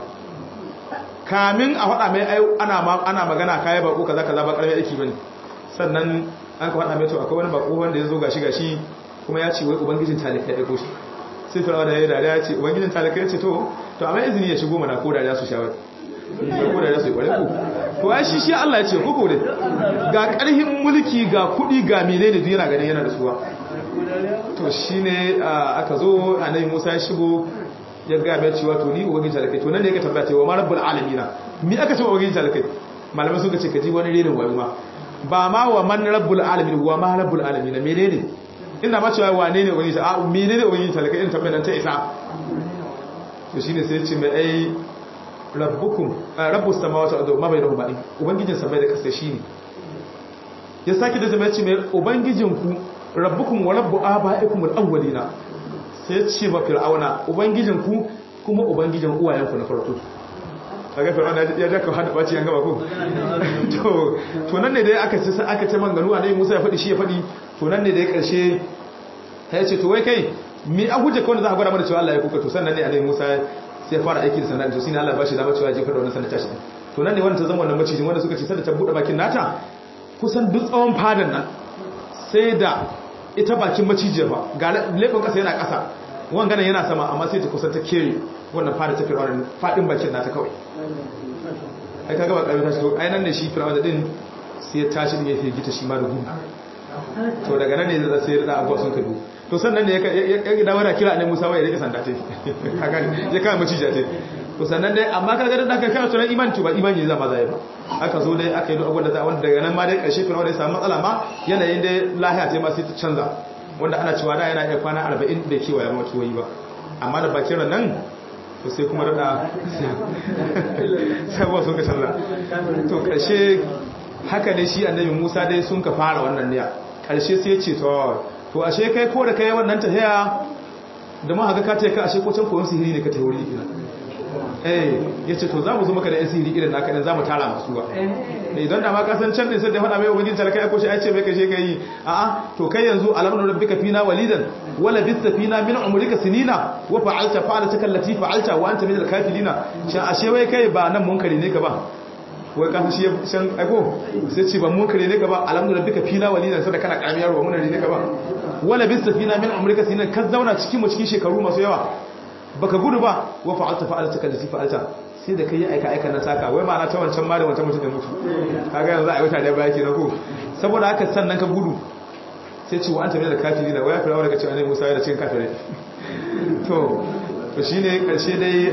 kamin a faɗa mai ana ana magana kai bako kaza kaza ba karami aiki bane sannan an ka faɗa mai to akwai wani bako wanda ya zo gashi gashi kuma ya ce wai ubangijin talikai ya aiko shi sai Fir'auna ya dariya ya ce ubangijin talikai ya ce to to amma izini ya shigo mana ko dariya su shawara ko dariya su yi kware ku to ai shi shi Allah ya ce ko ne ga karhin mulki ga kudi ga menene duk yana ganin yana da suwa to shine aka zo annabi Musa ya shigo ya ga mai cewa to ni ubangijin talikai to nan ne ya tambaya cewa ma rabbul alamin mi aka ce ubangijin talikai malamai suka ce kaji wani renin wayo ma ba ma wa man rabbul alamin wa ma rabbul alamin menene ina ma cewa wane ne ubangiji a menene ubangiji talaka in tabbatar ta isa to shine sai ce mai ai rabbukum rabbus samawati wal ardi ma bainahuma in ubangijin samai da kasa shine ya saki da zama ce mai ubangijin ku rabbukum wa rabbu abaikum al awwalina sai ce ba fir'auna ubangijin ku kuma ubangijin uwayen ku na farko kaga fir'auna ya daka hada baci an gaba ko to to nan ne dai aka ce aka ce manganu annabi Musa ya fadi shi ya fadi to nan ne dai karshe ya ce to wai kai mi a hujja kawai za a gwada mana cewa Allah ya kuka to sannan ne annabi Musa sai ya fara aiki da sanda to shine Allah ba shi dama cewa jefa da wannan sanda tashi to nan ne wanda ta zama wannan macijin wanda suka ce sanda ta bude bakin nata kusan duk tsawon fadan nan sai da ita bakin macijiyar ba ga leɓin ƙasa yana ƙasa wanganan yana sama amma sai ta kusan ta kere wannan fada ta fir'auna fadin bakin nata kawai ai kaga ba ƙarfi tashi to ai nan ne shi fir'auna din sai ya tashi din ya fi gita shi ma da gudu to daga nan ne da sai ya da abuwa sun kadu to sannan ne ya dawo da kira ne Musa wai ya rike sanda ce kaga ya kama macijiya ce to sannan dai amma kaga da aka kai sunan imani to ba imani zama zai ba aka zo dai aka yi duk abubuwan da za wanda daga nan ma dai ƙarshe fir'auna ya samu matsala ma yanayin dai lahiya ce ma sai ta canza wanda ana cewa da yana iya kwana 40 da kewaye matuwayi ba amma da bakin ran nan to sai kuma rada sabuwa sun ka canza to ƙarshe haka dai shi annabi musa dai sun ka fara wannan niya ƙarshe sai ya ce to to ashe kai ko da kai wannan tahiya da ma haka ka ta ka ashe ko can koyon sihiri ne ka tayi wuri ina eh yace to za mu zo maka da sihiri irin naka dan za mu tara masu ba eh don da ma ka san can din sai da faɗa mai ubangin talaka ko shi ai ce mai kashe kai a'a to kai yanzu alamnu rabbika fina walidan wala bitta fina min umrika sinina wa fa'alta fa'alataka allati fa'alta wa anta min al-kafilina shin ashe wai kai ba nan munkari ne ka ba wai ka shi shan aiko sai ce ba munkari ne ka ba alamnu rabbika fina walidan sai da kana karamiyar wa munari ne ka ba wala bitta fina min umrika sinina ka zauna cikin mu cikin shekaru masu yawa baka gudu ba wa fa'alta fa'alta allati fa'alta sai da kai aika aika na saka wai ma'ana ta wancan ma da wancan mutum da mutu kaga yanzu a yi wata da baya kenan ko saboda haka sannan ka gudu sai ce wa anta min al-kafiri da waya firawa daga cewa annabi Musa ya da cikin kafirai to to shine karshe dai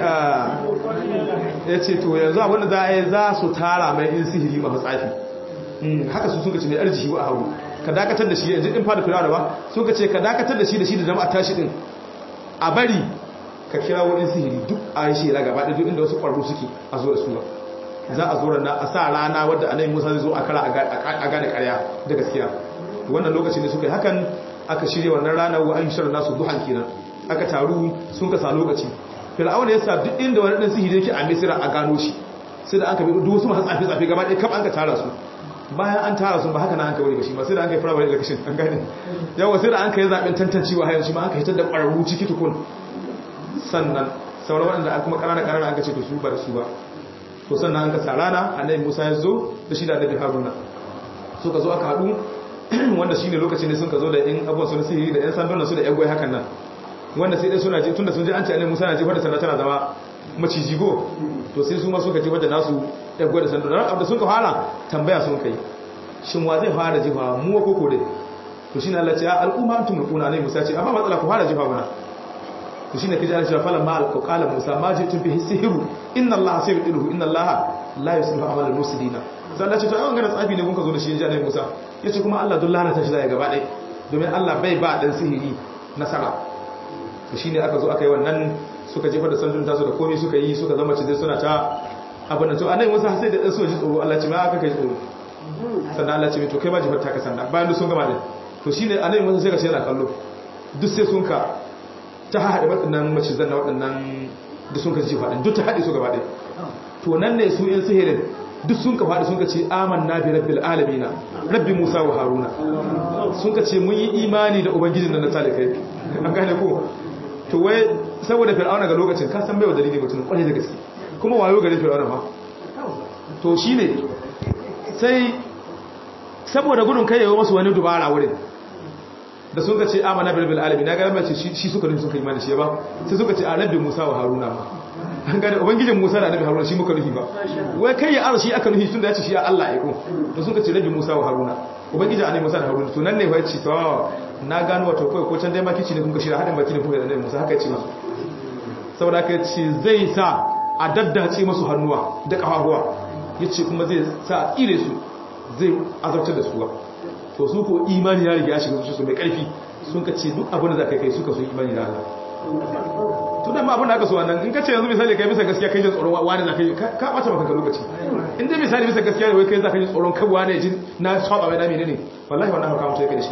ya ce to yanzu abinda za a yi za su tara mai in sihiri ma matsafi haka su suka ce mai arziki wa haru ka dakatar da shi yanzu in fada firawa ba suka ce ka dakatar da shi da shi da jama'a tashi din a bari ka kira wani sihiri duk a yi shela gaba da duk inda wasu ƙwararru suke a zo da su za a zo rana a sa rana wadda annabi musa zai zo a kara a gane karya da gaskiya wannan lokacin da suka yi hakan aka shirya wannan rana wa an shirin nasu duhan kenan aka taru sun kasa lokaci fir'auna ya sa duk inda wani dan sihiri yake a misira a gano shi sai da aka bi duk wasu masu tsafi tsafi gaba ɗaya kaf an ka tara su bayan an tara su ba haka na an ka bari ba shi ba sai da an kai firamare election an gane yawa sai da an kai zaben tantancewa hayan shi ma an ka hitar da ƙwararru ciki tukun sannan sauran waɗanda an kuma ƙanana ƙanana an ka ce to su ba da su ba to sannan an ka sa rana annabi Musa ya zo da shi da annabi Haruna suka zo aka haɗu wanda shine lokacin da sun ka zo da yan abubuwan sun sihiri da yan sandunan su da yan goyi hakan nan wanda sai dai suna je tunda sun je an ce annabi Musa na jefar da sanda tana zama maciji go to sai su ma suka jefar da nasu yan goyi da sandunan da sun ka fara tambaya sun kai shin wa zai fara jefa mu ko ko dai to shine Allah ya ce al'umma antum mulkuna ne Musa ce amma matsala ku fara jefa bana to shine kaji Allah ya fara ma alqala Musa ma jitum bihi sihru inna Allah sayyiduhu inna Allah la yuslihu amal al-mufsidina sai Allah ce to an gana tsafi ne kun ka zo da shi ya Musa yace kuma Allah duk lalata shi zai gaba ɗaya domin Allah bai ba dan sihiri nasara to shine aka zo aka yi wannan suka jefa da sandun tasu da komai suka yi suka zama cizai suna ta abin da to annabi Musa sai da su ji tsoro Allah ce ma aka kai tsoro sannan Allah ce to kai ba jefar ta ka sanda bayan sun gama din to shine annabi Musa sai ka ce yana kallo duk sai sun ka ta haɗe waɗannan macizan na waɗannan da sun ka ji faɗin duk ta haɗe su gaba ɗaya to nan ne su yin sihirin duk sun ka faɗi sun ka ce aman na bi rabbil alamina rabbi musa wa haruna sun ka ce mun yi imani da ubangijin da na talikai an gane ko to wai saboda fir'auna ga lokacin ka san bai wa dalili mutum kwarai da gaske kuma wayo gare fir'auna ma to shine sai saboda gudun kai yawo masu wani dubara wurin da sun ka ce amana bil bil alamin na ga mace shi suka nufi suka imani shi ba sai suka ce a rabbi musa wa haruna ma an gane ubangijin musa da annabi haruna shi muka nufi ba wai kai ya arshi aka nufi tun da ya ce shi ya Allah ya ko to sun ka ce rabbi musa wa haruna ubangijin annabi musa da haruna to nan ne wai ce to na gano wato kai ko can dai makici ne kun ka shirya hadin baki ne kun ga annabi musa haka ya ce musu saboda haka ce zai sa a daddace masu hannuwa da kafafuwa yace kuma zai sa ire su zai azabtar da su ba to su ko imani ya riga ya shiga su mai karfi sun ka ce duk abin da za ka kai suka so imani da Allah to dan ma abin da aka so wannan in ka ce yanzu misali kai bisa gaskiya kai jin tsoron wani za ka yi ka bata maka lokaci in dai misali bisa gaskiya ne wai kai za ka ji tsoron kan wani jin na saba mai dami ne ne wallahi wannan haka mutum yake da shi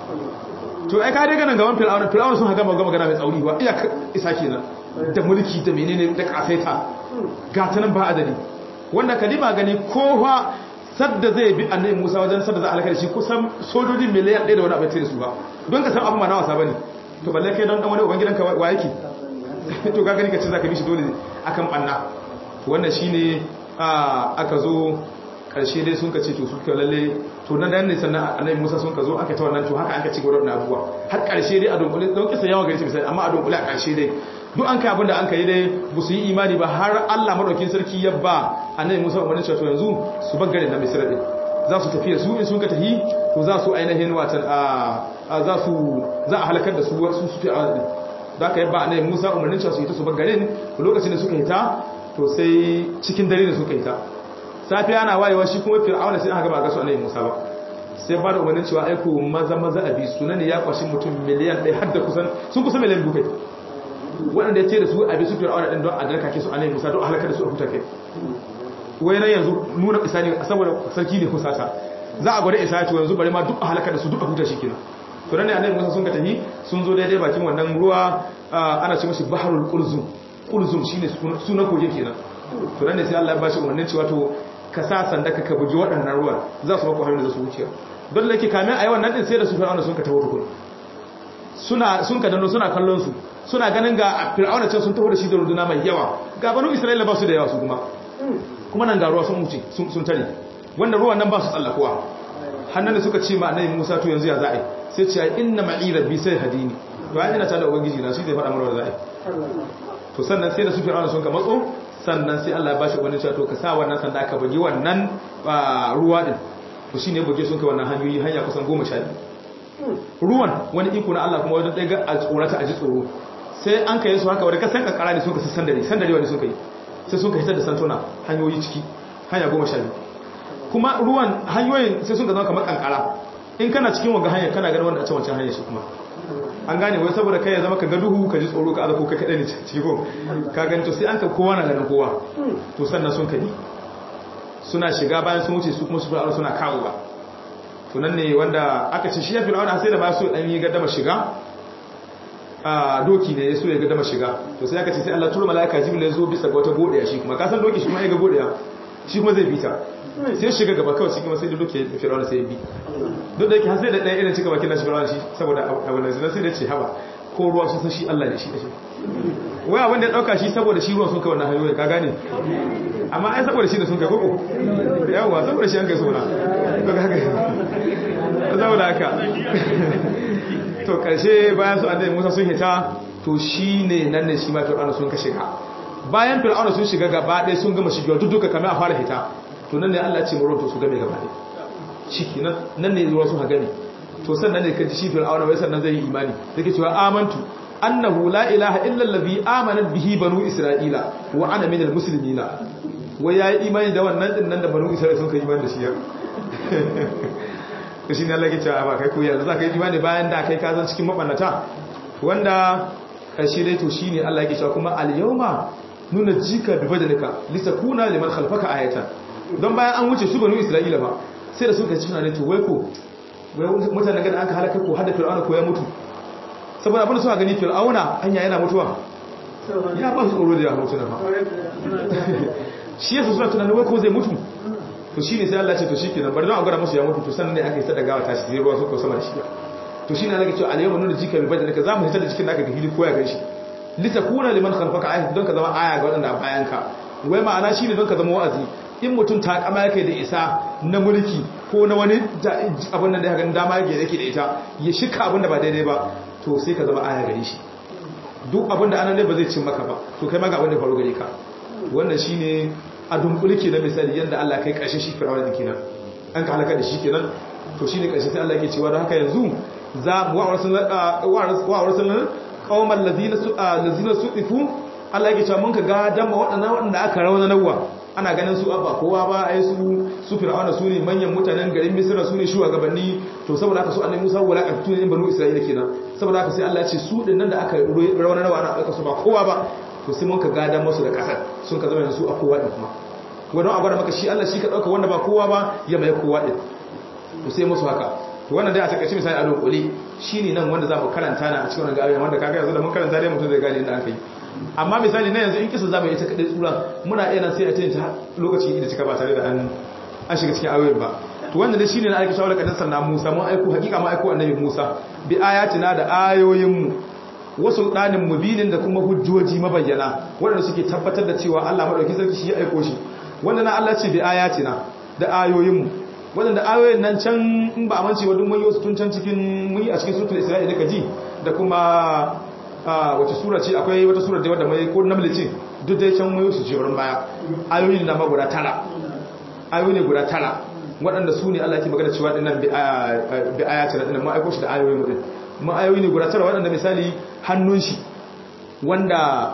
to ai ka dai ganin gaban fir'auna fir'auna sun haka magana magana mai tsauri ba iya isa kenan da mulki da menene da kasaita ga ta nan ba adadi wanda kadima gani kowa sadda zai bi annabi Musa wajen sadda za a halaka da shi kusan sojoji miliyan 1 da wani abin da su ba don ka san abin ma na wasa bane to balle kai don dan wani uban gidanka wa yake to ka gani ka ce zaka bi shi dole akan banna wannan shine aka zo karshe dai sun ka ce to su ka lalle to nan da ne sannan annabi Musa sun ka zo aka ta wannan to haka an ka ci gaba da abubuwa har karshe dai a dunkule don kisa yawa gari misali amma a dunkule a karshe dai duk an kai abinda an kai dai ba su yi imani ba har Allah madaukin sarki ya ba annabi Musa umarnin cewa to yanzu su bar garin na Misra din za su tafi su in sun ka tafi to za su ainihin watan a za su za a halakar da su su su fi a din da aka yabba annabi Musa umarnin cewa su yi ta su bar garin lokacin da suka yi ta to sai cikin dare da suka yi ta safiya ana wayewa shi kuma fir'auna sai aka ga ba ga su annabi Musa ba sai ba da umarnin cewa aiko maza maza abi sunan ya kwashi mutum miliyan ɗaya har da kusan sun kusa miliyan dukai waɗanda ya ce da su abi su fir'auna ɗin don a darka ke su annabi Musa don a halakar da su a huta kai wai nan yanzu nuna isa ne saboda sarki ne kusata za a gwada isa to yanzu bari ma duk a halakar da su duk a huta shi kenan to nan ne annabi Musa sun ka tafi sun zo daidai bakin wannan ruwa ana ce mashi baharul qulzum qulzum shine sunan kogin kenan to nan ne sai Allah ya bashi umarnin cewa to ka sa sanda ka buji waɗannan ruwan za su mako hanyar da su wuce don da yake kamin a yi wannan ɗin sai da su fir'auna sun ka taho tukun suna sun ka dano suna kallon su suna ganin ga fir'auna can sun taho da shi da runduna mai yawa ga banu isra'ila ba su da yawa su kuma kuma nan ga ruwa sun wuce sun tare wanda ruwan nan ba su tsallakowa hannun da suka ce ma annabi musa to yanzu ya za'a sai ce ai inna ma'i rabbi sai hadini to ai ina ta da ubangiji na shi zai faɗa mana za'a to sannan sai da su fir'auna sun ka matso sannan sai Allah ya bashi wani cewa to ka sa wannan sanda ka bugi wannan ruwa din to shine buge sun kai wannan hanyoyi hanya kusan 12 ruwan wani iko na Allah kuma wani daga a tsorata a ji tsoro sai an kai su haka wani kasan kankara ne sun ka sandare sandare wani sun kai sai sun ka hitar da santuna hanyoyi ciki hanya 12 kuma ruwan hanyoyin sai sun ka zama kamar kankara in kana cikin wanga hanya kana ganin wanda a can wancan hanyar shi kuma an gane wai saboda kai ya zama ka ga duhu ka ji tsoro ka azako kai kadai ne ciki ko ka gani to sai an ka kowa na ganin kowa to sannan sun kadi suna shiga bayan sun wuce su kuma su fir'auna suna kawo ba to nan ne wanda aka ce shi ya fir'auna sai da ba su dan yi gaddama shiga a doki ne so ya gaddama shiga to sai aka ce sai Allah tura malaika jibril ya zo bisa ga wata godiya shi kuma ka san doki shi kuma ya ga godiya shi kuma zai bita sai shiga gaba kawai shi kuma sai da doki fir'auna sai ya bi duk da yake har sai da ɗaya irin cika bakin nashi fir'auna shi saboda abu da sai da ce haba ko ruwa sun san shi Allah ne shi da shi wai abin da ya dauka shi saboda shi ruwan sun kai wannan hanyoyi ka gane amma ai saboda shi da sun kai koko yawa saboda shi an kai sona to ka haka saboda haka to karshe bayan su annabi Musa sun hita to shine nan ne shi ma Fir'auna sun ka shiga bayan Fir'auna sun shiga gaba ɗaya sun gama shigewa duk duka kamar a fara hita to nan ne Allah ya ce mu to su game gaba ɗaya shiki nan nan ne ruwa sun ha gane to sannan ne kaji shi Fir'auna wai sannan zai yi imani yake cewa amantu annahu la ilaha illa allazi amana bihi banu isra'ila wa ana minal muslimina wai yayi imani da wannan din nan da banu isra'ila sun kai imani da shi ya to shine Allah ya ce ba kai ko yanzu za ka yi imani bayan da kai ka zan cikin mabannata wanda kashi dai to shine Allah ya ce kuma al yawma nuna jika bi badalika litakuna liman khalfaka ayatan don bayan an wuce su banu isra'ila ba sai da suka ci ne to wai ko wai mutanen gada aka halaka ko hada fir'auna ko ya mutu saboda abin da suka gani fir'auna hanya yana mutuwa ya ba su tsoro da ya mutu na ba shi yasa suna tunanin wai ko zai mutu to shine sai Allah ya ce to shikenan bari don a gwada musu ya mutu to sannan ne aka yi sadaka ta shi ruwa suka sama da shi to shine Allah ya ce al yawma nuna jika bi badalika zamu hitar da jikin naka ga hili ko ya ganshi litakuna liman khalfaka ayat don ka zama aya ga wadanda a bayan ka wai ma'ana shine don ka zama wa'azi in mutum ta kama yake da isa na mulki ko na wani abin da ya gani dama yake yake da ita ya shika abin da ba daidai ba to sai ka zama aya gare shi duk abin da anan ne ba zai cin maka ba to kai ma ga abin da faru gare ka wannan shine a dunkule na misali yanda Allah kai karshe shi firawar da kenan an ka halaka da shi kenan to shine karshe sai Allah yake cewa da haka yanzu za wa rasulun qauman ladina ladina su'ifu Allah yake cewa mun ka ga dan waɗannan waɗanda aka rawana nawa ana ganin su abba kowa ba ai su su fir'auna su ne manyan mutanen garin misira su ne shugabanni to saboda haka su annabi musa wala ka tuni banu isra'ila kenan saboda haka sai Allah ya ce su din nan da aka rawana nawa ana aka su ba kowa ba to sai mun ka gadan musu da kasar sun ka zama su a kowa din kuma wannan a gwada maka shi Allah shi ka dauka wanda ba kowa ba ya mai kowa din to sai musu haka to wannan dai a takaice misali a dokoli shine nan wanda za mu karanta na a cikin wannan gaban wanda kaga yanzu da mun karanta dai mutum zai gane inda aka yi amma misali na yanzu in kisa zamu yi ta kadai tsura muna iya nan sai a tayin ta lokaci da cika ba tare da an an shiga cikin ayoyin ba to wannan dai shine na aika shawara kadan sannan Musa mun aiko hakika mun aiko annabi Musa bi ayatina da ayoyin mu wasu ɗanin mubinin da kuma hujjoji mabayyana waɗanda suke tabbatar da cewa Allah maɗauki sarki shi ya aiko shi wanda na Allah ce bi ayatina da ayoyinmu waɗanda ayoyin nan can in ba a mance wa duk mun yi wasu tun can cikin mun yi a cikin suratul isra'ila ka ji da kuma wace sura ce akwai wata sura da wadda mai ko namle ce duk dai can mun yi su jerin baya ayoyin na ma guda tara ayoyi ne guda tara waɗanda su ne Allah ke magana cewa dinnan bi ayatina dinnan ma aiko shi da ayoyin mu din ma'ayoyi ne guda tara waɗanda misali hannun shi wanda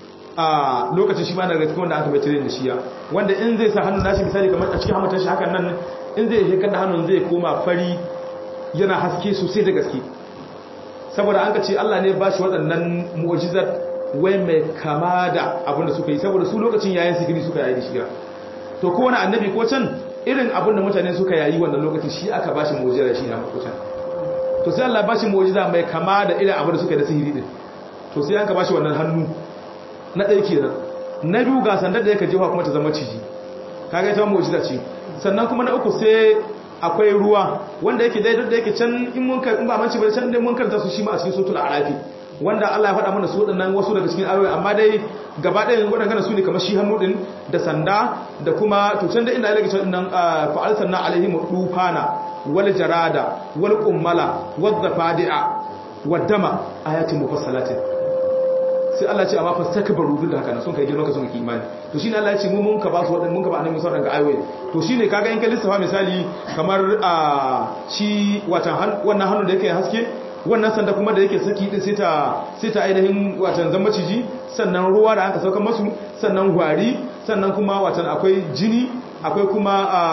a lokacin shi ma na gaske wanda aka mai tare da shiya wanda in zai sa hannun nashi misali kamar a cikin hamatar shi hakan nan in zai shekar da hannun zai koma fari yana haske sosai da gaske saboda an ka ce Allah ne ba shi waɗannan mu'ajizar wai mai kama da abin da suka yi saboda su lokacin yayin sikiri suka yayi da shiya to kowane annabi ko can irin abin da mutane suka yayi wannan lokacin shi aka ba shi mu'ajizar shi na makocan to sai Allah ba shi mu'jiza mai kama da irin abin da suka da sihiri din to sai an ka ba shi wannan hannu na ɗaya kenan na biyu ga sandar da yake jefa kuma ta zama ciji kaga ita mu'jiza ce sannan kuma na uku sai akwai ruwa wanda yake dai da yake can in mun in ba manci ba can dai mun karanta su shi ma a cikin suratul arafi wanda Allah ya faɗa mana su waɗannan wasu daga cikin ayoyi amma dai gaba ɗaya waɗannan su ne kamar shi hannu din da sanda da kuma to can da inda Allah ya ce nan fa'al sanna alaihim dufana wal jarada wal qummala wad dafadi'a wad dama ayatin mufassalatin sai Allah ya ce amma fastakbaru duk da haka sun kai girman ka sun ki imani to shine Allah ya ce mu mun ka ba su wadannan mun ka ba annabi Musa daga ayoyi to shine kaga in ka lissafa misali kamar a shi watan wannan hannu da yake haske wannan sanda kuma da yake saki din sai ta sai ta ainihin watan zamba ciji sannan ruwa da aka sauka masu sannan gwari sannan kuma watan akwai jini akwai kuma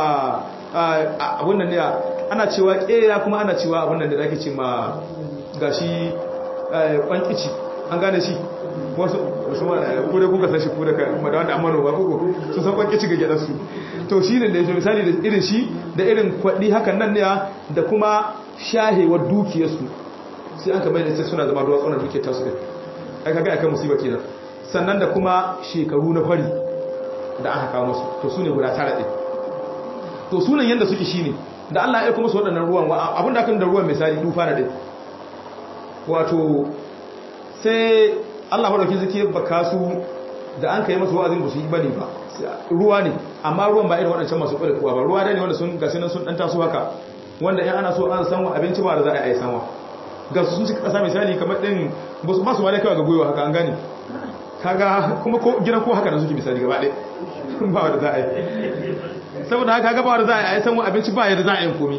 a abun nan ne ana cewa ƙera kuma ana cewa abin da ake ce ma gashi kwankici an gane shi wasu kure kuka san shi kure ka da wanda amano ba kuku su san kwankici ga gidansu to shi ne da ya misali da irin shi da irin kwaɗi hakan nan ne da kuma shahewar dukiyarsu sai an kamar da sai suna zama ruwa tsoron dukiyar tasu ɗin ai kaga akan musiba kenan sannan da kuma shekaru na fari da aka kawo musu to su ne guda tara ɗin to sunan yadda suke shi ne da Allah ya kuma su waɗannan ruwan abinda kan da ruwan misali dufa na ɗin wato sai Allah maɗauki zuke baka su da an kai masu wa'azin ba su yi bane ba ruwa ne amma ruwan ba irin waɗancan masu ƙwada kuwa ba ruwa da ne wanda sun gasi nan sun ɗan taso haka wanda in ana so an sanwa abinci ba da za a yi sanwa ga su sun cika ƙasa misali kamar ɗin ba su masu wale kawai ga gwiwa haka an gane kaga kuma gidan ko haka da suke misali gaba ɗaya ba wanda za a yi saboda haka gaba da za a yi sanwa abinci ba yadda za a yi komi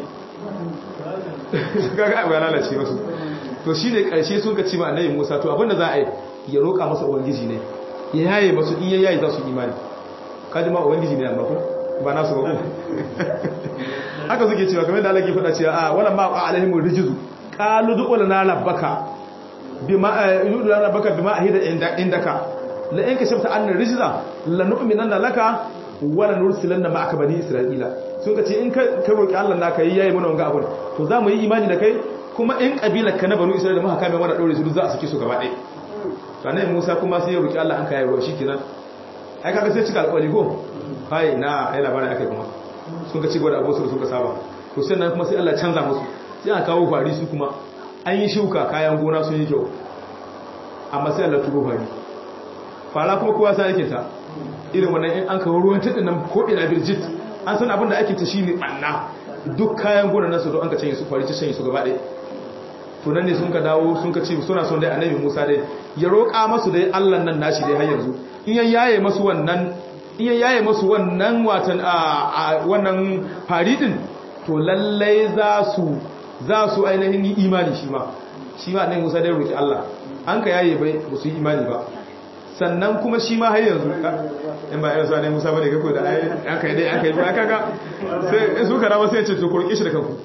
kaga abu ya lalace masu to shi ne ƙarshe sun ka ci ma annabi musa to abinda za a yi ya roƙa masa ubangiji ne ya yaye masu in ya yaye za su imani kaji ma ubangiji ne amma ko ba nasu ba ko haka suke cewa kamar da Allah ke faɗa cewa a wala ma qa alaihim rijzu qalu du lana rabbaka bima yudu lana rabbaka bima ahida indaka la in kashafta anna rijza lanu'minanna laka wala nursilanna ma'aka bani isra'ila sun ka ce in ka roki Allah naka yi yayi mana wanga abun to za mu yi imani da kai kuma in kabilar ka na banu isra'ila muka kame mana daure su za a saki su gaba ɗaya sannan Musa kuma sai ya roki Allah an kai ruwa shikenan ai kaga sai cika alƙawari go kai na ai labarin akai kuma sun ka ci gaba da abu su suka saba to sai nan kuma sai Allah canza musu sai aka kawo fari su kuma an yi shuka kayan gona sun yi kyau amma sai Allah turo fari fara kuma kowa sai yake ta irin wannan in an kawo ruwan tudin nan ko ina birjit an san abin da ake ta shine banna duk kayan gona nasu don an ka canye su fari ta canye su gaba ɗaya to nan ne sun ka dawo sun ka ce suna son dai annabi Musa dai ya roƙa masu dai Allah nan nashi dai har yanzu in ya yaye masu wannan in ya yaye masu wannan watan a wannan faridin to lallai za su za su ainihin yi imani shi ma shi ma annabi Musa dai roƙi Allah an ka yaye bai ba su yi imani ba sannan kuma shi ma har yanzu in ba yanzu ne Musa bane kako da aka yi dai aka yi ba kaga sai in su karama sai ya ce to kurki shi da kanku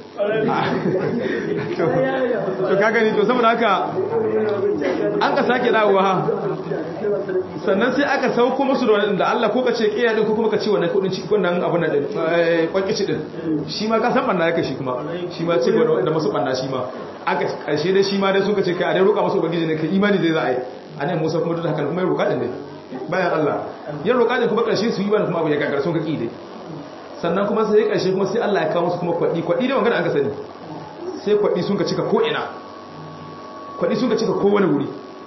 to kaga ni to saboda haka an ka sake dawowa sannan sai aka sauko musu da wanda Allah ko ka ce kiya din ko kuma ka ce wannan kudin ci wannan abun nan din kwankici din shi ma ka san banna yake shi kuma shi ma ce da masu banna shi ma aka karshe dai shi ma dai suka ce kai a dai roƙa masu ubangiji ne kai imani zai za a yi annabi Musa kuma duk da haka kuma ya roƙa din dai bayan Allah ya roƙa din kuma karshe su yi bani kuma abu ya gagara sun ka ki dai sannan kuma sai karshe kuma sai Allah ya kawo musu kuma kwadi kwadi da magana an ka sani sai kwadi sun ka cika ko ina kwadi sun ka cika ko wani wuri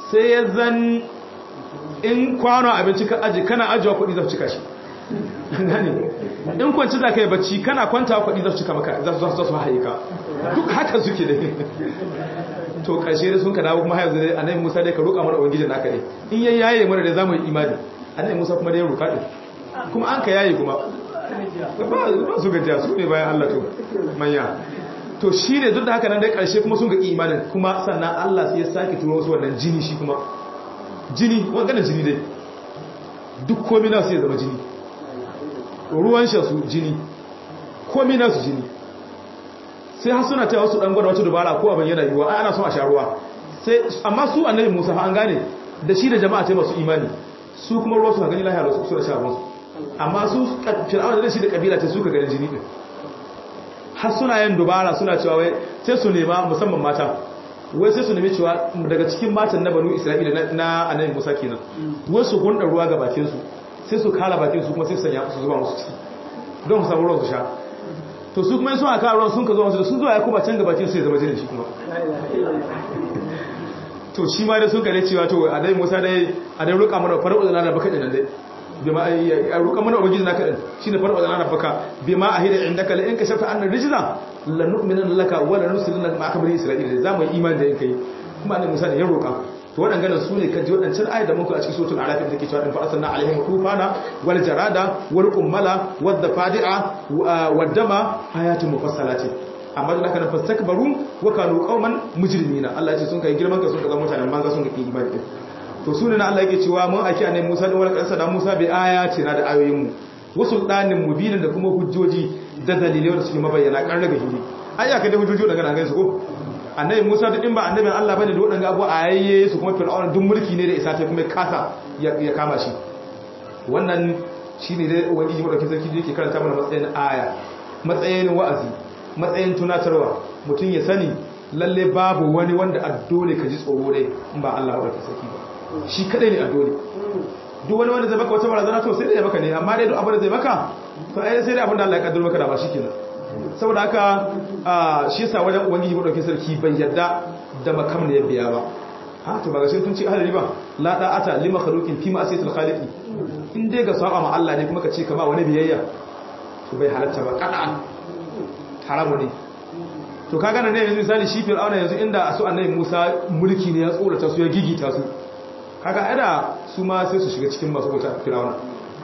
sai ya zan in kwano abinci ka aji kana ajiwa kuɗi za su cika shi gane in kwanci za ka yi bacci kana kwanta kuɗi za su cika maka za su su haye ka duk haka suke da to ƙarshe da sun ka dawo kuma haizu dai annabi musa dai ka roƙa mana ubangijin naka ne in yayi yaye mana da zamu yi imani annabi musa kuma dai roƙa din kuma an ka yaye kuma ba su gajiya su ne bayan Allah to manya to shi ne duk da haka nan dai ƙarshe kuma sun ga imanin kuma sannan Allah sai ya sake turo wasu wannan jini shi kuma jini wanganan jini dai duk komi na su ya zama jini ruwan su jini komi na su jini sai har suna taya wasu dan gwada wata dubara ko abin yana yiwuwa ana son a sha ruwa sai amma su annabi Musa an gane da shi da jama'a ta masu imani su kuma ruwa su gani lahiya su su da sha ruwan amma su fir'auna da shi da kabila ta suka ganin jini din har suna yin dubara suna cewa wai sai su nema musamman mata wai sai su nemi cewa daga cikin matan na banu isra'ila na annabi musa kenan wai su gunda ruwa ga bakin su sai su kala bakin su kuma sai su sanya su zuba musu ciki don su samu ruwan su sha to su kuma sun aka ruwan sun ka zo musu da sun zo ya kuma can ga bakin su ya zama jinin shi kuma to shi ma da sun kare cewa to annabi musa dai a dai roƙa mana farko da na baka dinan dai bima ya roƙa mana ubangiji naka din shine farko da na baka bima ahida indaka la in ka shafta annar rijza la nu'minu laka wa la nursiluna ma'aka bani isra'ila za mu yi imani da yankai kuma annabi Musa ne ya roƙa to waɗannan su ne kaji waɗancan ayat da muka a cikin suratul araf da take cewa in fa'asanna alaihim tufana wal jarada wal qummala wad dafadi'a wad dama ayatun mufassalati amma da haka fastakbaru wa kanu qauman mujrimina Allah ya ce sun kai girman ka sun ga mutanen banza sun ga imani din to su ne na Allah yake cewa mun aiki annabi Musa da wal kansa da Musa bai ayati na da ayoyin mu wasu danin mubinin da kuma hujjoji da dalilai da suke mabayyana kan daga hili ai aka da hujjoji daga nan gaisu ko annabi Musa duk in ba annabin Allah bane da wadanga abu ayayye su kuma fir'auna duk mulki ne da isa ta kuma kasa ya kama shi wannan shine dai ubangiji madaukakin sarki da yake karanta mana matsayin aya matsayin wa'azi matsayin tunatarwa mutum ya sani lalle babu wani wanda a dole ka ji tsoro dai in ba Allah madaukakin sarki ba shi kadai ne a dole duk wani wanda zai baka wata barazana to sai dai ya baka ne amma dai duk abin da zai baka to ai sai dai abin da Allah ya kaddara maka da ba shikenan saboda haka shi yasa wajen ubangiji madaukakin sarki bai yarda da makam ne ya biya ba ha to ba ga shi tun ci ahlari ba la da'ata lima khaluqin fi ma'asiyatil khaliqi in dai ga saba ma Allah ne kuma ka ce kama wani biyayya to bai halatta ba kada'an haramu ne to kaga nan ne yanzu misali shi fir'auna yanzu inda su annabi Musa mulki ne ya tsorata su ya gigita su kaga ada su ma sai su shiga cikin masu wuta fir'auna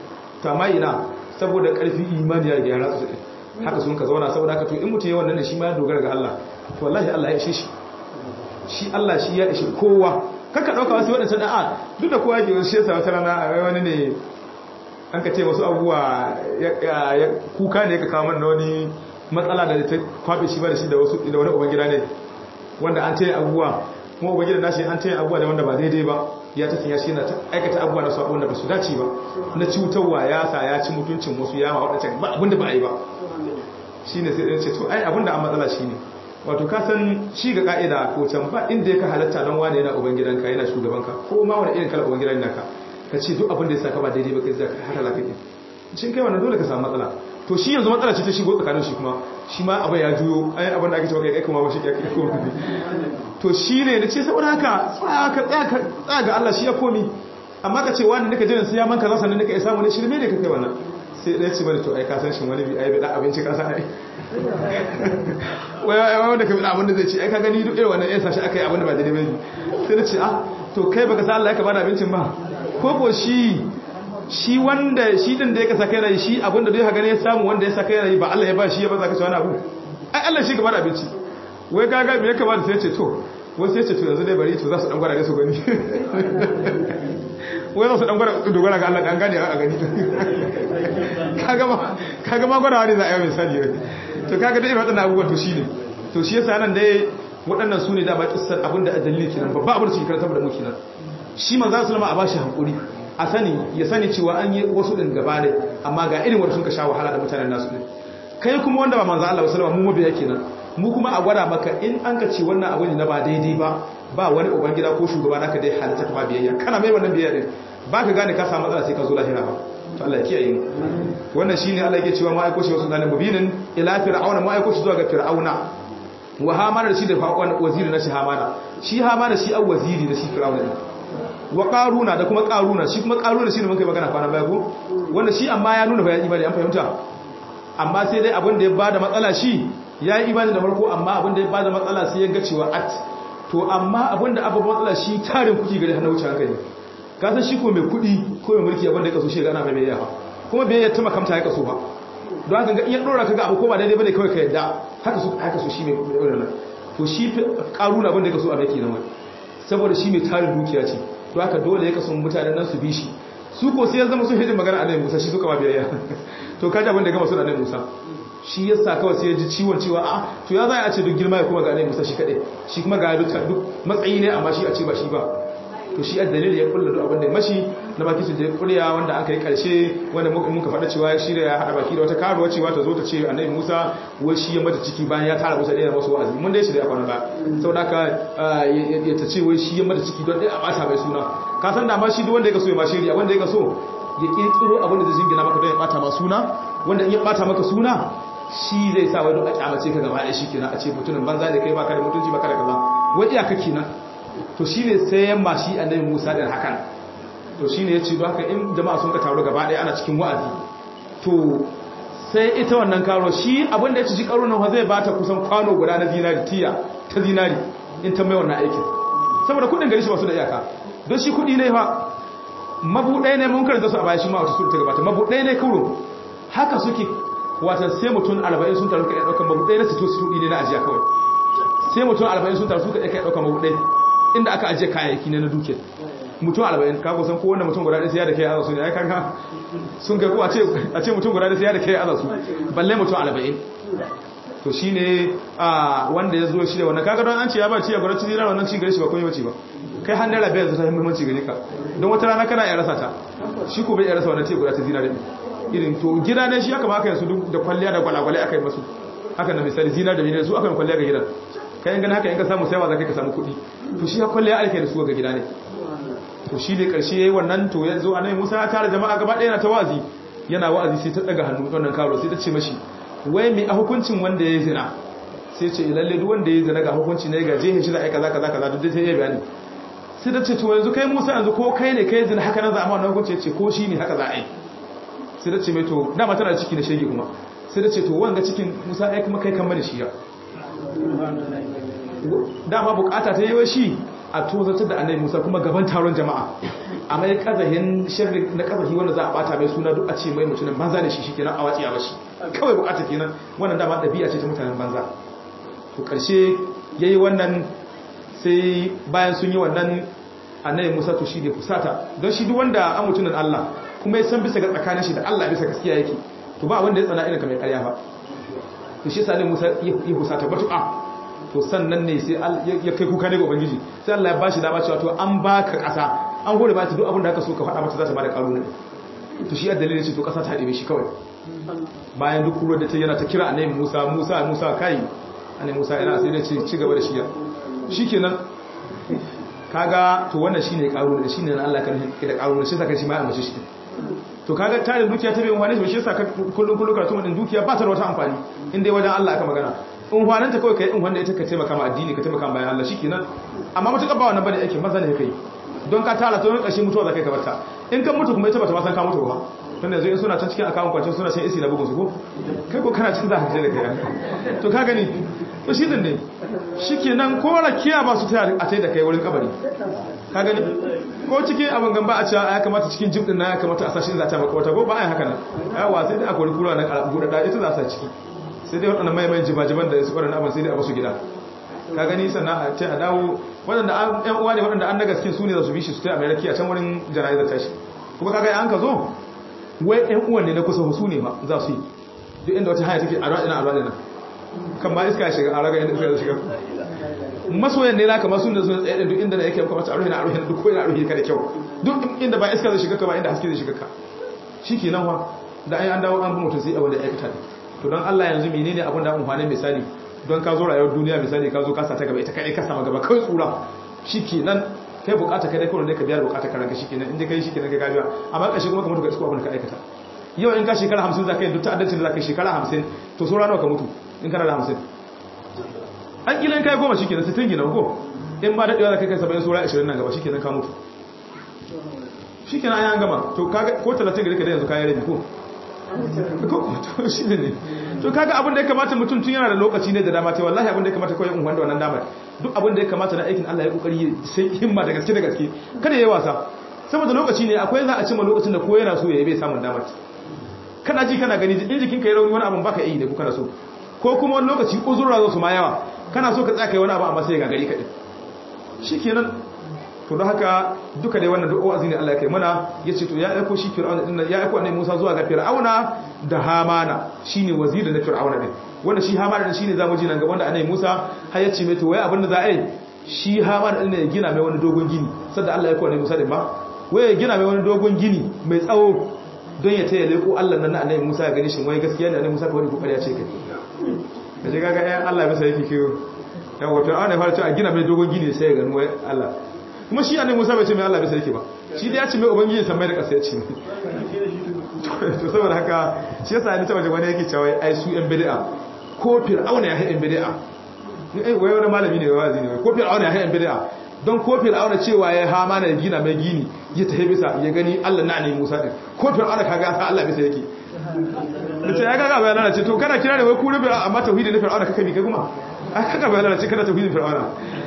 to amma ina saboda karfi imani ya gyara su haka sun ka zauna saboda haka to in mutum ya wannan ne shi ma ya dogara ga Allah to wallahi Allah ya ishe shi shi Allah shi ya ishe kowa kaka dauka wasu wadannan da'a duk da kowa yake shi yasa wata rana wani ne an ka ce wasu abubuwa ya kuka ne ka kawo mana wani matsala da ta kwabe shi ba da shi da wasu da wani ubangida ne wanda an taya abubuwa kuma ubangida nashi an taya abubuwa da wanda ba daidai ba ya ta sanya shi na aikata abubuwa da su abin da ba su dace ba na cutarwa ya sa ya ci mutuncin wasu ya ma wadancan ba abin da ba a yi ba shi ne sai ɗin ce to ai abin da an matsala shi ne wato ka san shi ga ka'ida ko can ba inda ya ka halatta don wane yana ubangidanka yana shugabanka ko ma wani irin kala ubangidan naka ka ce duk abin da ya saka ba daidai ba kai zaka haka zaka yi shin kai wannan dole ka samu matsala to shi yanzu matsala ce ta shigo tsakanin shi kuma shi ma abin ya juyo ai abin da ake cewa kai kai kuma ba shi kai kuma to shi ne da ce saboda haka tsaya ka tsaya ka tsaya ga Allah shi ya komi amma ka ce wani nika jiran sai ya manka zasa ne nika ya samu ne shirme ne ka kai wannan sai ɗaya ce bane to ai ka san shi wani bi ai bi da abinci ka san ai wai wai wanda ka bi abin da zai ce ai ka gani duk irin wannan yan sashi aka yi abin da ba daidai ba sai na ce ah to kai baka san Allah ya ka bada abincin ba ko ko shi shi wanda shi din da ya kasa kai rai shi abinda dai haka ne ya samu wanda ya saka rai ba Allah ya ba shi ya ba za ka ci wani abu ai Allah shi gaba da abinci wai gaga me ya kamata sai ce to wai sai ce to yanzu dai bari to za su dan gwada da su gani wai za su dan gwada dogara ga Allah dan gane a gani kaga ma kaga ma gwada wani za a yi misali to kaga dai waɗannan abubuwan to shine to shi yasa nan dai waɗannan su ne da ba kissar abinda a dalili kenan babba abin da suke karantar da mu kenan shi manzo sallama a bashi hankuri a sani ya sani cewa an yi wasu ɗin gaba ne amma ga irin wanda sun ka sha wahala da mutanen nasu ɗin kai kuma wanda ba manzo Allah wasallam mu mabiya kenan mu kuma a gwada maka in an ka ce wannan abu ne na ba daidai ba ba wani ubangida ko shugaba naka dai halitta ta ba biyayya kana mai wannan biyayya din ba ka gane ka samu matsala sai ka zo lahira ba to Allah ya kiyaye mu wannan shine Allah yake cewa ma aiko shi wasu zalim mubinin ila fir'auna ma aiko shi zuwa ga fir'auna wa hamana da shi da fa'wan waziri na shi hamana shi hamana shi an waziri na shi fir'auna din wa qaruna da kuma qaruna shi kuma qaruna shine mun kai magana kwana baya ko wanda shi amma ya nuna bayan imani an fahimta amma sai dai abin da ya bada matsala shi ya yi imani da farko amma abin da ya bada matsala sai ya ga cewa at to amma abin da abu matsala shi tarin kuki gari hana wuce hankali ka san shi ko mai kudi ko mai mulki abin da ya kaso shi gana mai biyayya kuma biyayya ta makamta ya kaso ba don haka ga iya dora ka ga abu ko ba daidai bane kawai ka yadda haka su haka su shi mai wannan to shi karuna abin da ya kaso a mai kenan wai saboda shi mai tarin dukiya ce to haka dole ya kaso mutanen nan su bi shi su ko sai ya zama sun hidin magana annabi Musa shi suka ma biyayya to kaji abin da gama sun annabi Musa shi yasa kawai sai ya ji ciwon cewa a to ya za a ce duk girma ya kuma ga annabi Musa shi kadai shi kuma ga duk matsayi ne amma shi a ce ba shi ba to shi a dalili ya kulla duk abin da ya mashi na baki su je kuriya wanda aka yi karshe wanda muka faɗa cewa ya shirya ya haɗa baki da wata karuwa cewa ta zo ta ce annabi Musa wai shi ya mata ciki bayan ya tara Musa ɗaya masu wa'azi mun dai shirya kwana ba saboda haka ya ta ce wai shi ya mata ciki don ɗaya a ɓata mai suna ka san da ma shi duk wanda ya kaso ya ma shirya wanda ya kaso ya kirkiro abin da zai jingina maka don ya ɓata ma suna wanda in ya ɓata maka suna shi zai sa wai don a kyamace ka gaba ɗaya shi kenan a ce mutumin banza da kai baka da mutunci baka da kaza wai iyaka kenan to shi ne sai yamma shi annabi Musa din hakan to shi ne ya ce don haka in jama'a sun ka taru gaba ɗaya ana cikin wa'azi to sai ita wannan karo shi abin da ya ci shi karo nan zai bata kusan kwano guda na zinari tiya ta zinari in ta mai wannan aikin saboda kudin gari shi ba su da iyaka don shi kudi ne fa mabuɗai ne mun karanta su a baya shi ma wata sura ta gabata mabuɗai ne kuro haka suke wata sai mutum arba'in sun taru ka iya ɗaukar mabuɗai na sito sito ne na ajiya kawai sai mutum arba'in sun taru suka iya ɗaukar mabuɗai inda aka ajiye kayayyaki ne na duke mutum arba'in ka kusan kowanne mutum guda ɗaya sai ya da kai aza su ne ya kanka sun kai ko a ce mutum guda ɗaya sai ya da kai aza su balle mutum arba'in to shi ne wanda ya zo shi da wannan kaga don an ce ya ba ci ya gwada ci zira wannan ci gare shi ba kun yi wace ba kai hannun rabe yanzu ta yi muhimmanci gare ka don wata rana kana iya rasa ta shi ko bai iya rasa wannan ce guda ta zira da irin to gida ne shi aka maka yanzu duk da kwalliya da gwalagwale aka yi masu haka na misali zinar da miliyan su aka yi kwalliya ga gidan kayan gani haka in ka samu saiwa za ka samu kuɗi to shi ya kwalliya ake da su ga gida ne to shi ne ƙarshe ya yi wannan to ya zo a nan musa ya tara jama'a gaba ɗaya na ta wa'azi yana wa'azi sai ta ɗaga hannu wannan karo sai ta ce mashi wai mai a hukuncin wanda ya yi zina sai ce lalle duk wanda ya yi zina ga hukunci ne ga jehin shi za a yi kaza kaza kaza duk sai ya bayani sai ta ce to yanzu kai musa yanzu ko kai ne kai zina haka nan za a ma wannan hukunci ya ce ko shi ne haka za a yi sai ta ce mai to dama tana ciki na shege kuma sai ta ce to wanga cikin musa ai kuma kai kan mani shi ya dama bukata ta yi wa shi a tozartar da annabi musa kuma gaban taron jama'a a mai kazahin shirri na kazahi wanda za a bata mai suna duk a ce mai mutumin banza da shi shi kenan a watsi a bashi kawai bukata kenan wannan dama ɗabi'a ce ta mutanen banza to ƙarshe ya yi wannan sai bayan sun yi wannan annabi musa to shi ne fusata don shi duk wanda an mutumin allah kuma ya san bisa ga tsakanin shi da allah bisa gaskiya yake to ba wanda ya tsana irin kamar ƙarya ba to shi sa musa ya fusata matuƙa to sannan ne sai ya kai kuka ne ga ubangiji sai Allah ya bashi dama cewa to an baka kasa an hore ba ta duk abin da aka so ka faɗa mata za ta bada karo ne to shi ya dalilin ce to kasa ta haɗe shi kawai bayan duk ruwan da ta yana ta kira annabi Musa Musa Musa kai annabi Musa yana sai da ce ci gaba da shi shikenan kaga to wannan shine karo ne shine nan Allah kan da karo ne shi saka shi ma ya mace shi to kaga tarin dukiya ta bai wani shi saka kullun kullun karatu wannan dukiya ba ta da wata amfani inda wajen Allah aka magana in hwananta kawai kai in wanda ita ka taimaka ma addini ka taimaka bayan Allah shikenan amma mutuka ba wannan bane aikin maza ne kai don ka tara to kashi mutuwa zakai ka barta in kan mutu kuma ita bata ma san ka mutu ba tun yanzu in suna can cikin akawun kwancin suna cin isi na bugun su ko kai ko kana cin za ka je da kai to ka gani to shi din ne shikenan ko rakiya ba su taya a tai da kai wurin kabari ka gani ko cikin abin gamba a cewa ya kamata cikin jib din na ya kamata a sashi za ta maka wata ko ba a yi haka nan yawa sai dai akwai kura na buɗe da ita za sa ciki sai dai waɗanda maimayin jibajiban da su waɗanda abin sai dai a basu gida ka gani sannan a ce a dawo waɗanda ‘yan uwa ne waɗanda an na gaske su ne za su bi shi su ta amerika a can wurin jana'izar tashi kuma kaga an ka zo wai ‘yan uwan ne na kusa su ne ma za su yi duk inda wata hanya take a raɗina a raɗina kan ma iska ya shiga a raga inda iska ya shiga masoyan ne na kamar sun da sun tsaye duk inda na yake kamar a ruhina a ruhina duk ko ina a ruhina da kyau duk inda ba iska zai shiga ka ba inda haske zai shiga ka shi ke nan wa da an dawo an bi mutum sai abin da ya aikata ne to don Allah yanzu menene abin da amfani misali don ka zo rayuwar duniya misali ka zo ka sata gaba ita kai ka sama gaba kai tsura shikenan kai bukata kai dai kawai ne ka biya bukata karanka shikenan inda kai shikenan kai gajiya amma kashi kuma ka mutu ka isko abin da ka aikata yau in ka shekara 50 zaka yi duk ta'addancin da zaka yi shekara 50 to so ranar ka mutu in kana da 50 an kila in kai goma shikenan 60 gina ko in ba dadewa zaka kai 70 sura 20 nan gaba shikenan ka mutu shi kenan an gama to kaga ko 30 gari ka da yanzu kayan rabi ko to shi ne to kaga abin da ya kamata mutum tun yana da lokaci ne da dama ta wallahi abin da ya kamata kawai in wanda wannan damar duk abin da ya kamata na aikin Allah ya kokari sai himma da gaske da gaske kada yayi wasa saboda lokaci ne akwai za a cima lokacin da ko yana so ya yi bai samun damar kana ji kana gani in jikin ka yi rauni wani abin baka yi ne ko kana so ko kuma wani lokaci uzurra zo su ma yawa kana so ka tsaya kai wani abu amma sai ga gari kaɗin shikenan to don haka duka dai wannan duk wa'azi ne Allah ya kai mana yace to ya aiko shi fir'auna din ya aiko annabi Musa zuwa ga fir'auna da hamana shine waziri na fir'auna din wanda shi hamana din shine zamu ji nan gaban da annabi Musa har yace mai to wai abin da za a yi shi hamana din ne ya gina mai wani dogon gini sanda Allah ya aiko annabi Musa din ba wai ya gina mai wani dogon gini mai tsawo don ya taya leko Allah nan na annabi Musa ya gani shin wai gaskiya ne annabi Musa kawai kokari ya ce kai kaje kaga ayan Allah bisa yake kiyo yawa fir'auna ya fara cewa a gina mai dogon gini sai ya gani wai Allah kuma shi annabi Musa bai ce mai Allah bai sarki ba shi dai ya ce mai ubangiji san mai da kasa ya ce to saboda haka shi yasa ni ta waje wani yake cewa ai su yan bid'a ko fir'auna ya ha yan bid'a eh wai wani malami ne wazi ne ko fir'auna ya ha yan bid'a don ko fir'auna cewa ya ha mana gina mai gini ya tafi bisa ya gani Allah na ne Musa din ko fir'auna kaga sa Allah bisa yake nace ya kaga bayan lalace to kana kira da wai ku rubi amma tauhidi na fir'auna kaka bi kai kuma ai kaga bayan lalace kana tauhidin fir'auna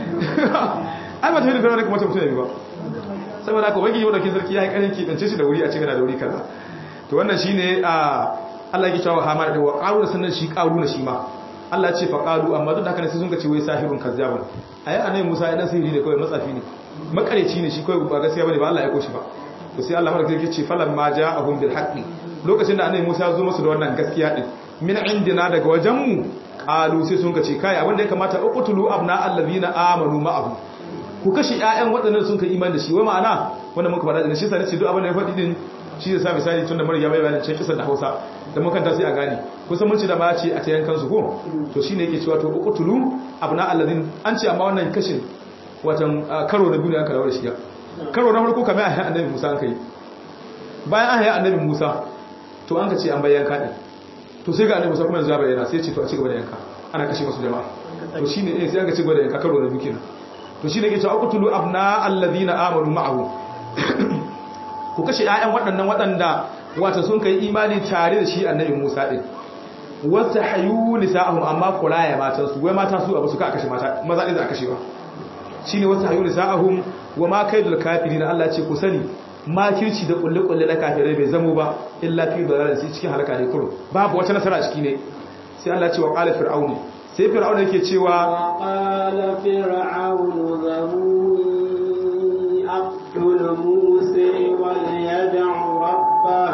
ai ba ta hidin fir'auna kuma ta mutu ne ba saboda haka wani yau da kin sarki ya yi karin kibance shi da wuri a cikin da wuri kaza to wannan shine a Allah ya cewa Hamad da wa qaru sannan shi qaru na shi ma Allah ya ce fa qalu amma duk da haka ne sai sun ga ce wai sahirun kazzabun ayi annabi Musa ya dan sihiri ne kawai matsafi ne makareci ne shi kawai ba gaskiya bane ba Allah ya koshi ba to sai Allah madaka yake ce falan ma ja'ahum bil haqqi lokacin da annabi Musa ya zo musu da wannan gaskiya din min indina daga wajen mu qalu sai sun ga ce kai abin da ya kamata uqtulu abna allazina amanu ma'ahu ku kashe ƴaƴan waɗannan sun kai imani da shi wai ma'ana wanda muka faɗa da shi sai ce duk abin da ya faɗi din shi zai sa misali tun da mara ya bai bayanin cikin kisan da Hausa da mukan ta sai a gane kusan mun ci da ma ce a tayan kansu ko to shine yake cewa to uqtulu abna allazin an ce amma wannan kashin watan karo na biyu ne aka dawo da shi karo na farko kamar ayi annabi Musa an kai bayan ayi annabi Musa to an ka ce an bayyana kadin to sai ga annabi Musa kuma yanzu ya bayyana sai ya ce to a ci gaba da yanka ana kashe masu jama'a to shine eh sai an ka ci gaba da yanka karo na biyu kenan to shine yake cewa uqtulu abna allazina amanu ma'ahu ku kashe ƴaƴan waɗannan waɗanda wata sun kai imani tare da shi annabi Musa din wata hayu nisa'ahum amma kuraya matan su wai mata su abu su ka kashe mata maza din za a kashe ba shine wata hayu nisa'ahum wa ma kaidul kafirin Allah ya ce ku sani makirci da kulle kulle na kafirai bai zamo ba illa fi dalalin sai cikin halaka ne kurum babu wata nasara a ciki ne sai Allah ya ce wa qala fir'aunu sai fir'aunu yake cewa qala fir'aunu zamuni aqtul musa wal yad'u rabbah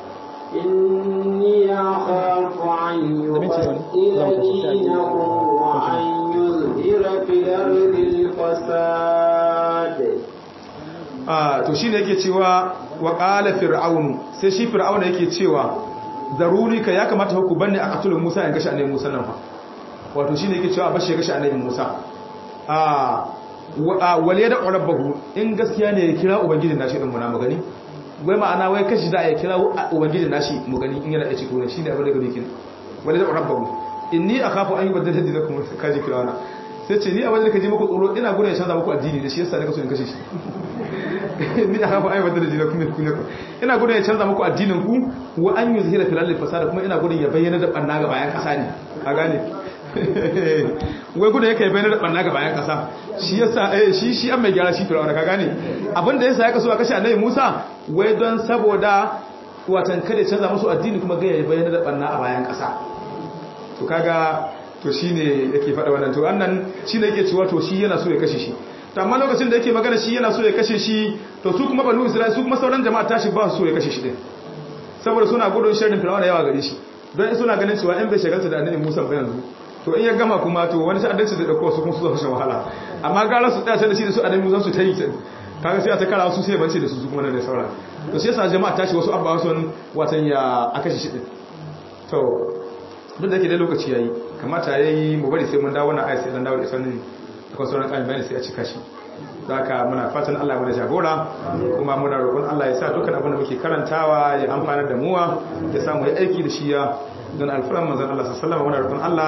inni akhafu an yubaddila dinakum wa an yuzhira fil ardi al-fasad ah to shine yake cewa wa qala fir'aunu sai shi fir'aunu yake cewa zaruri ka ya kamata ku banne a katulun Musa in gashi annabi Musa nan fa wato shine yake cewa bashi gashi annabi Musa ah wal yada rabbahu in gaskiya ne ya kira ubangijin nashi din muna magani wai ma'ana wai kashi za a ya kira ubangijin nashi mu gani in yana da ciki ne shine abin da gari kin wal yada rabbahu inni akhafu an yubaddala dinakum kaji kirawana sai ce ni abin da kaji muku tsoro ina gudun ya canza muku addini da shi yasa nika so in kashe shi ni akhafu an yubaddala dinakum ina gudun ya canza muku addinin ku wa an yuzhira fil ardi fasada kuma ina gudun ya bayyana da banna ga bayan kasa ne a gane wai gudun yake bayyana da banna ga bayan kasa shi yasa eh shi shi an mai gyara shi fir'auna ka gane abin da yasa ya kaso a kashe annabi Musa wai don saboda watan kada ya canza musu addini kuma ga ya bayyana da banna a bayan kasa to kaga to shine yake faɗa wannan to annan shine yake cewa to shi yana so ya kashe shi to amma lokacin da yake magana shi yana so ya kashe shi to su kuma banu isra'il su kuma sauran jama'a tashi ba su so ya kashe shi din saboda suna gudun sharrin fir'auna yawa gare shi don suna ganin cewa in bai shagalta da annabi Musa ba yanzu to in ya gama kuma to wani ta'addanci da dauko su kuma su zo shan wahala amma gara su tsaya da shi da su annabi Musa su ta yi kaga sai a ta kara su sai bance da su su kuma da sauran to sai yasa jama'a tashi wasu abba wasu watan ya a kashe shi din to duk da ke da lokaci yayi kamata yayi mu bari sai mun dawo wannan ayat sai dan dawo da sanin akwai sauran kan bayani sai a cika shi haka muna fatan Allah mana jagora kuma muna roƙon Allah ya sa dukkan abin da muke karantawa ya amfana da muwa ya samu ya aiki da shi ya don alfaran manzon Allah sallallahu alaihi wasallam muna roƙon Allah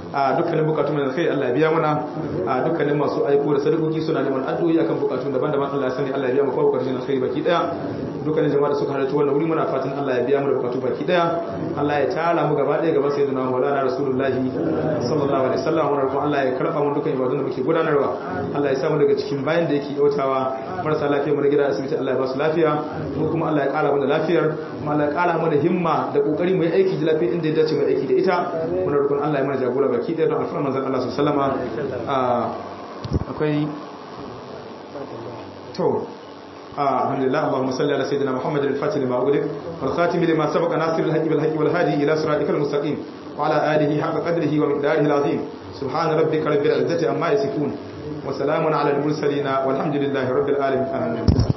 a dukkanin bukatun da kai Allah ya biya muna a dukkanin masu aiko da sadakoki suna neman addu'o'i akan bukatun daban-daban Allah ya sani Allah ya biya mu kowa bukatun alkhairi baki daya dukkanin jama'a da suka halarci wannan wuri muna fatan Allah ya biya mu da bukatu baki daya Allah ya tara mu gaba daya gaban sayyidina Maulana Rasulullahi sallallahu alaihi wasallam wannan roƙon Allah ya karba mu dukkan ibadun da muke gudanarwa Allah ya samu daga cikin bayan da yake yautawa marasa lafiya mu na gida asibiti Allah ya ba su lafiya mu kuma Allah ya kara mu da lafiyar kuma Allah ya kara mu da himma da kokari mu yi aiki da lafiya inda ya dace mu aiki da ita muna roƙon Allah ya mana jagora baki daya don alfarman manzon Allah sallallahu alaihi wasallama akwai to الحمد لله اللهم صل على سيدنا محمد الفاتح لما أغلق والخاتم لما سبق ناصر الحق بالحق والهادي إلى صراطك المستقيم وعلى آله حق قدره ومقداره العظيم سبحان ربك رب العزة عما يصفون وسلام على المرسلين والحمد لله رب العالمين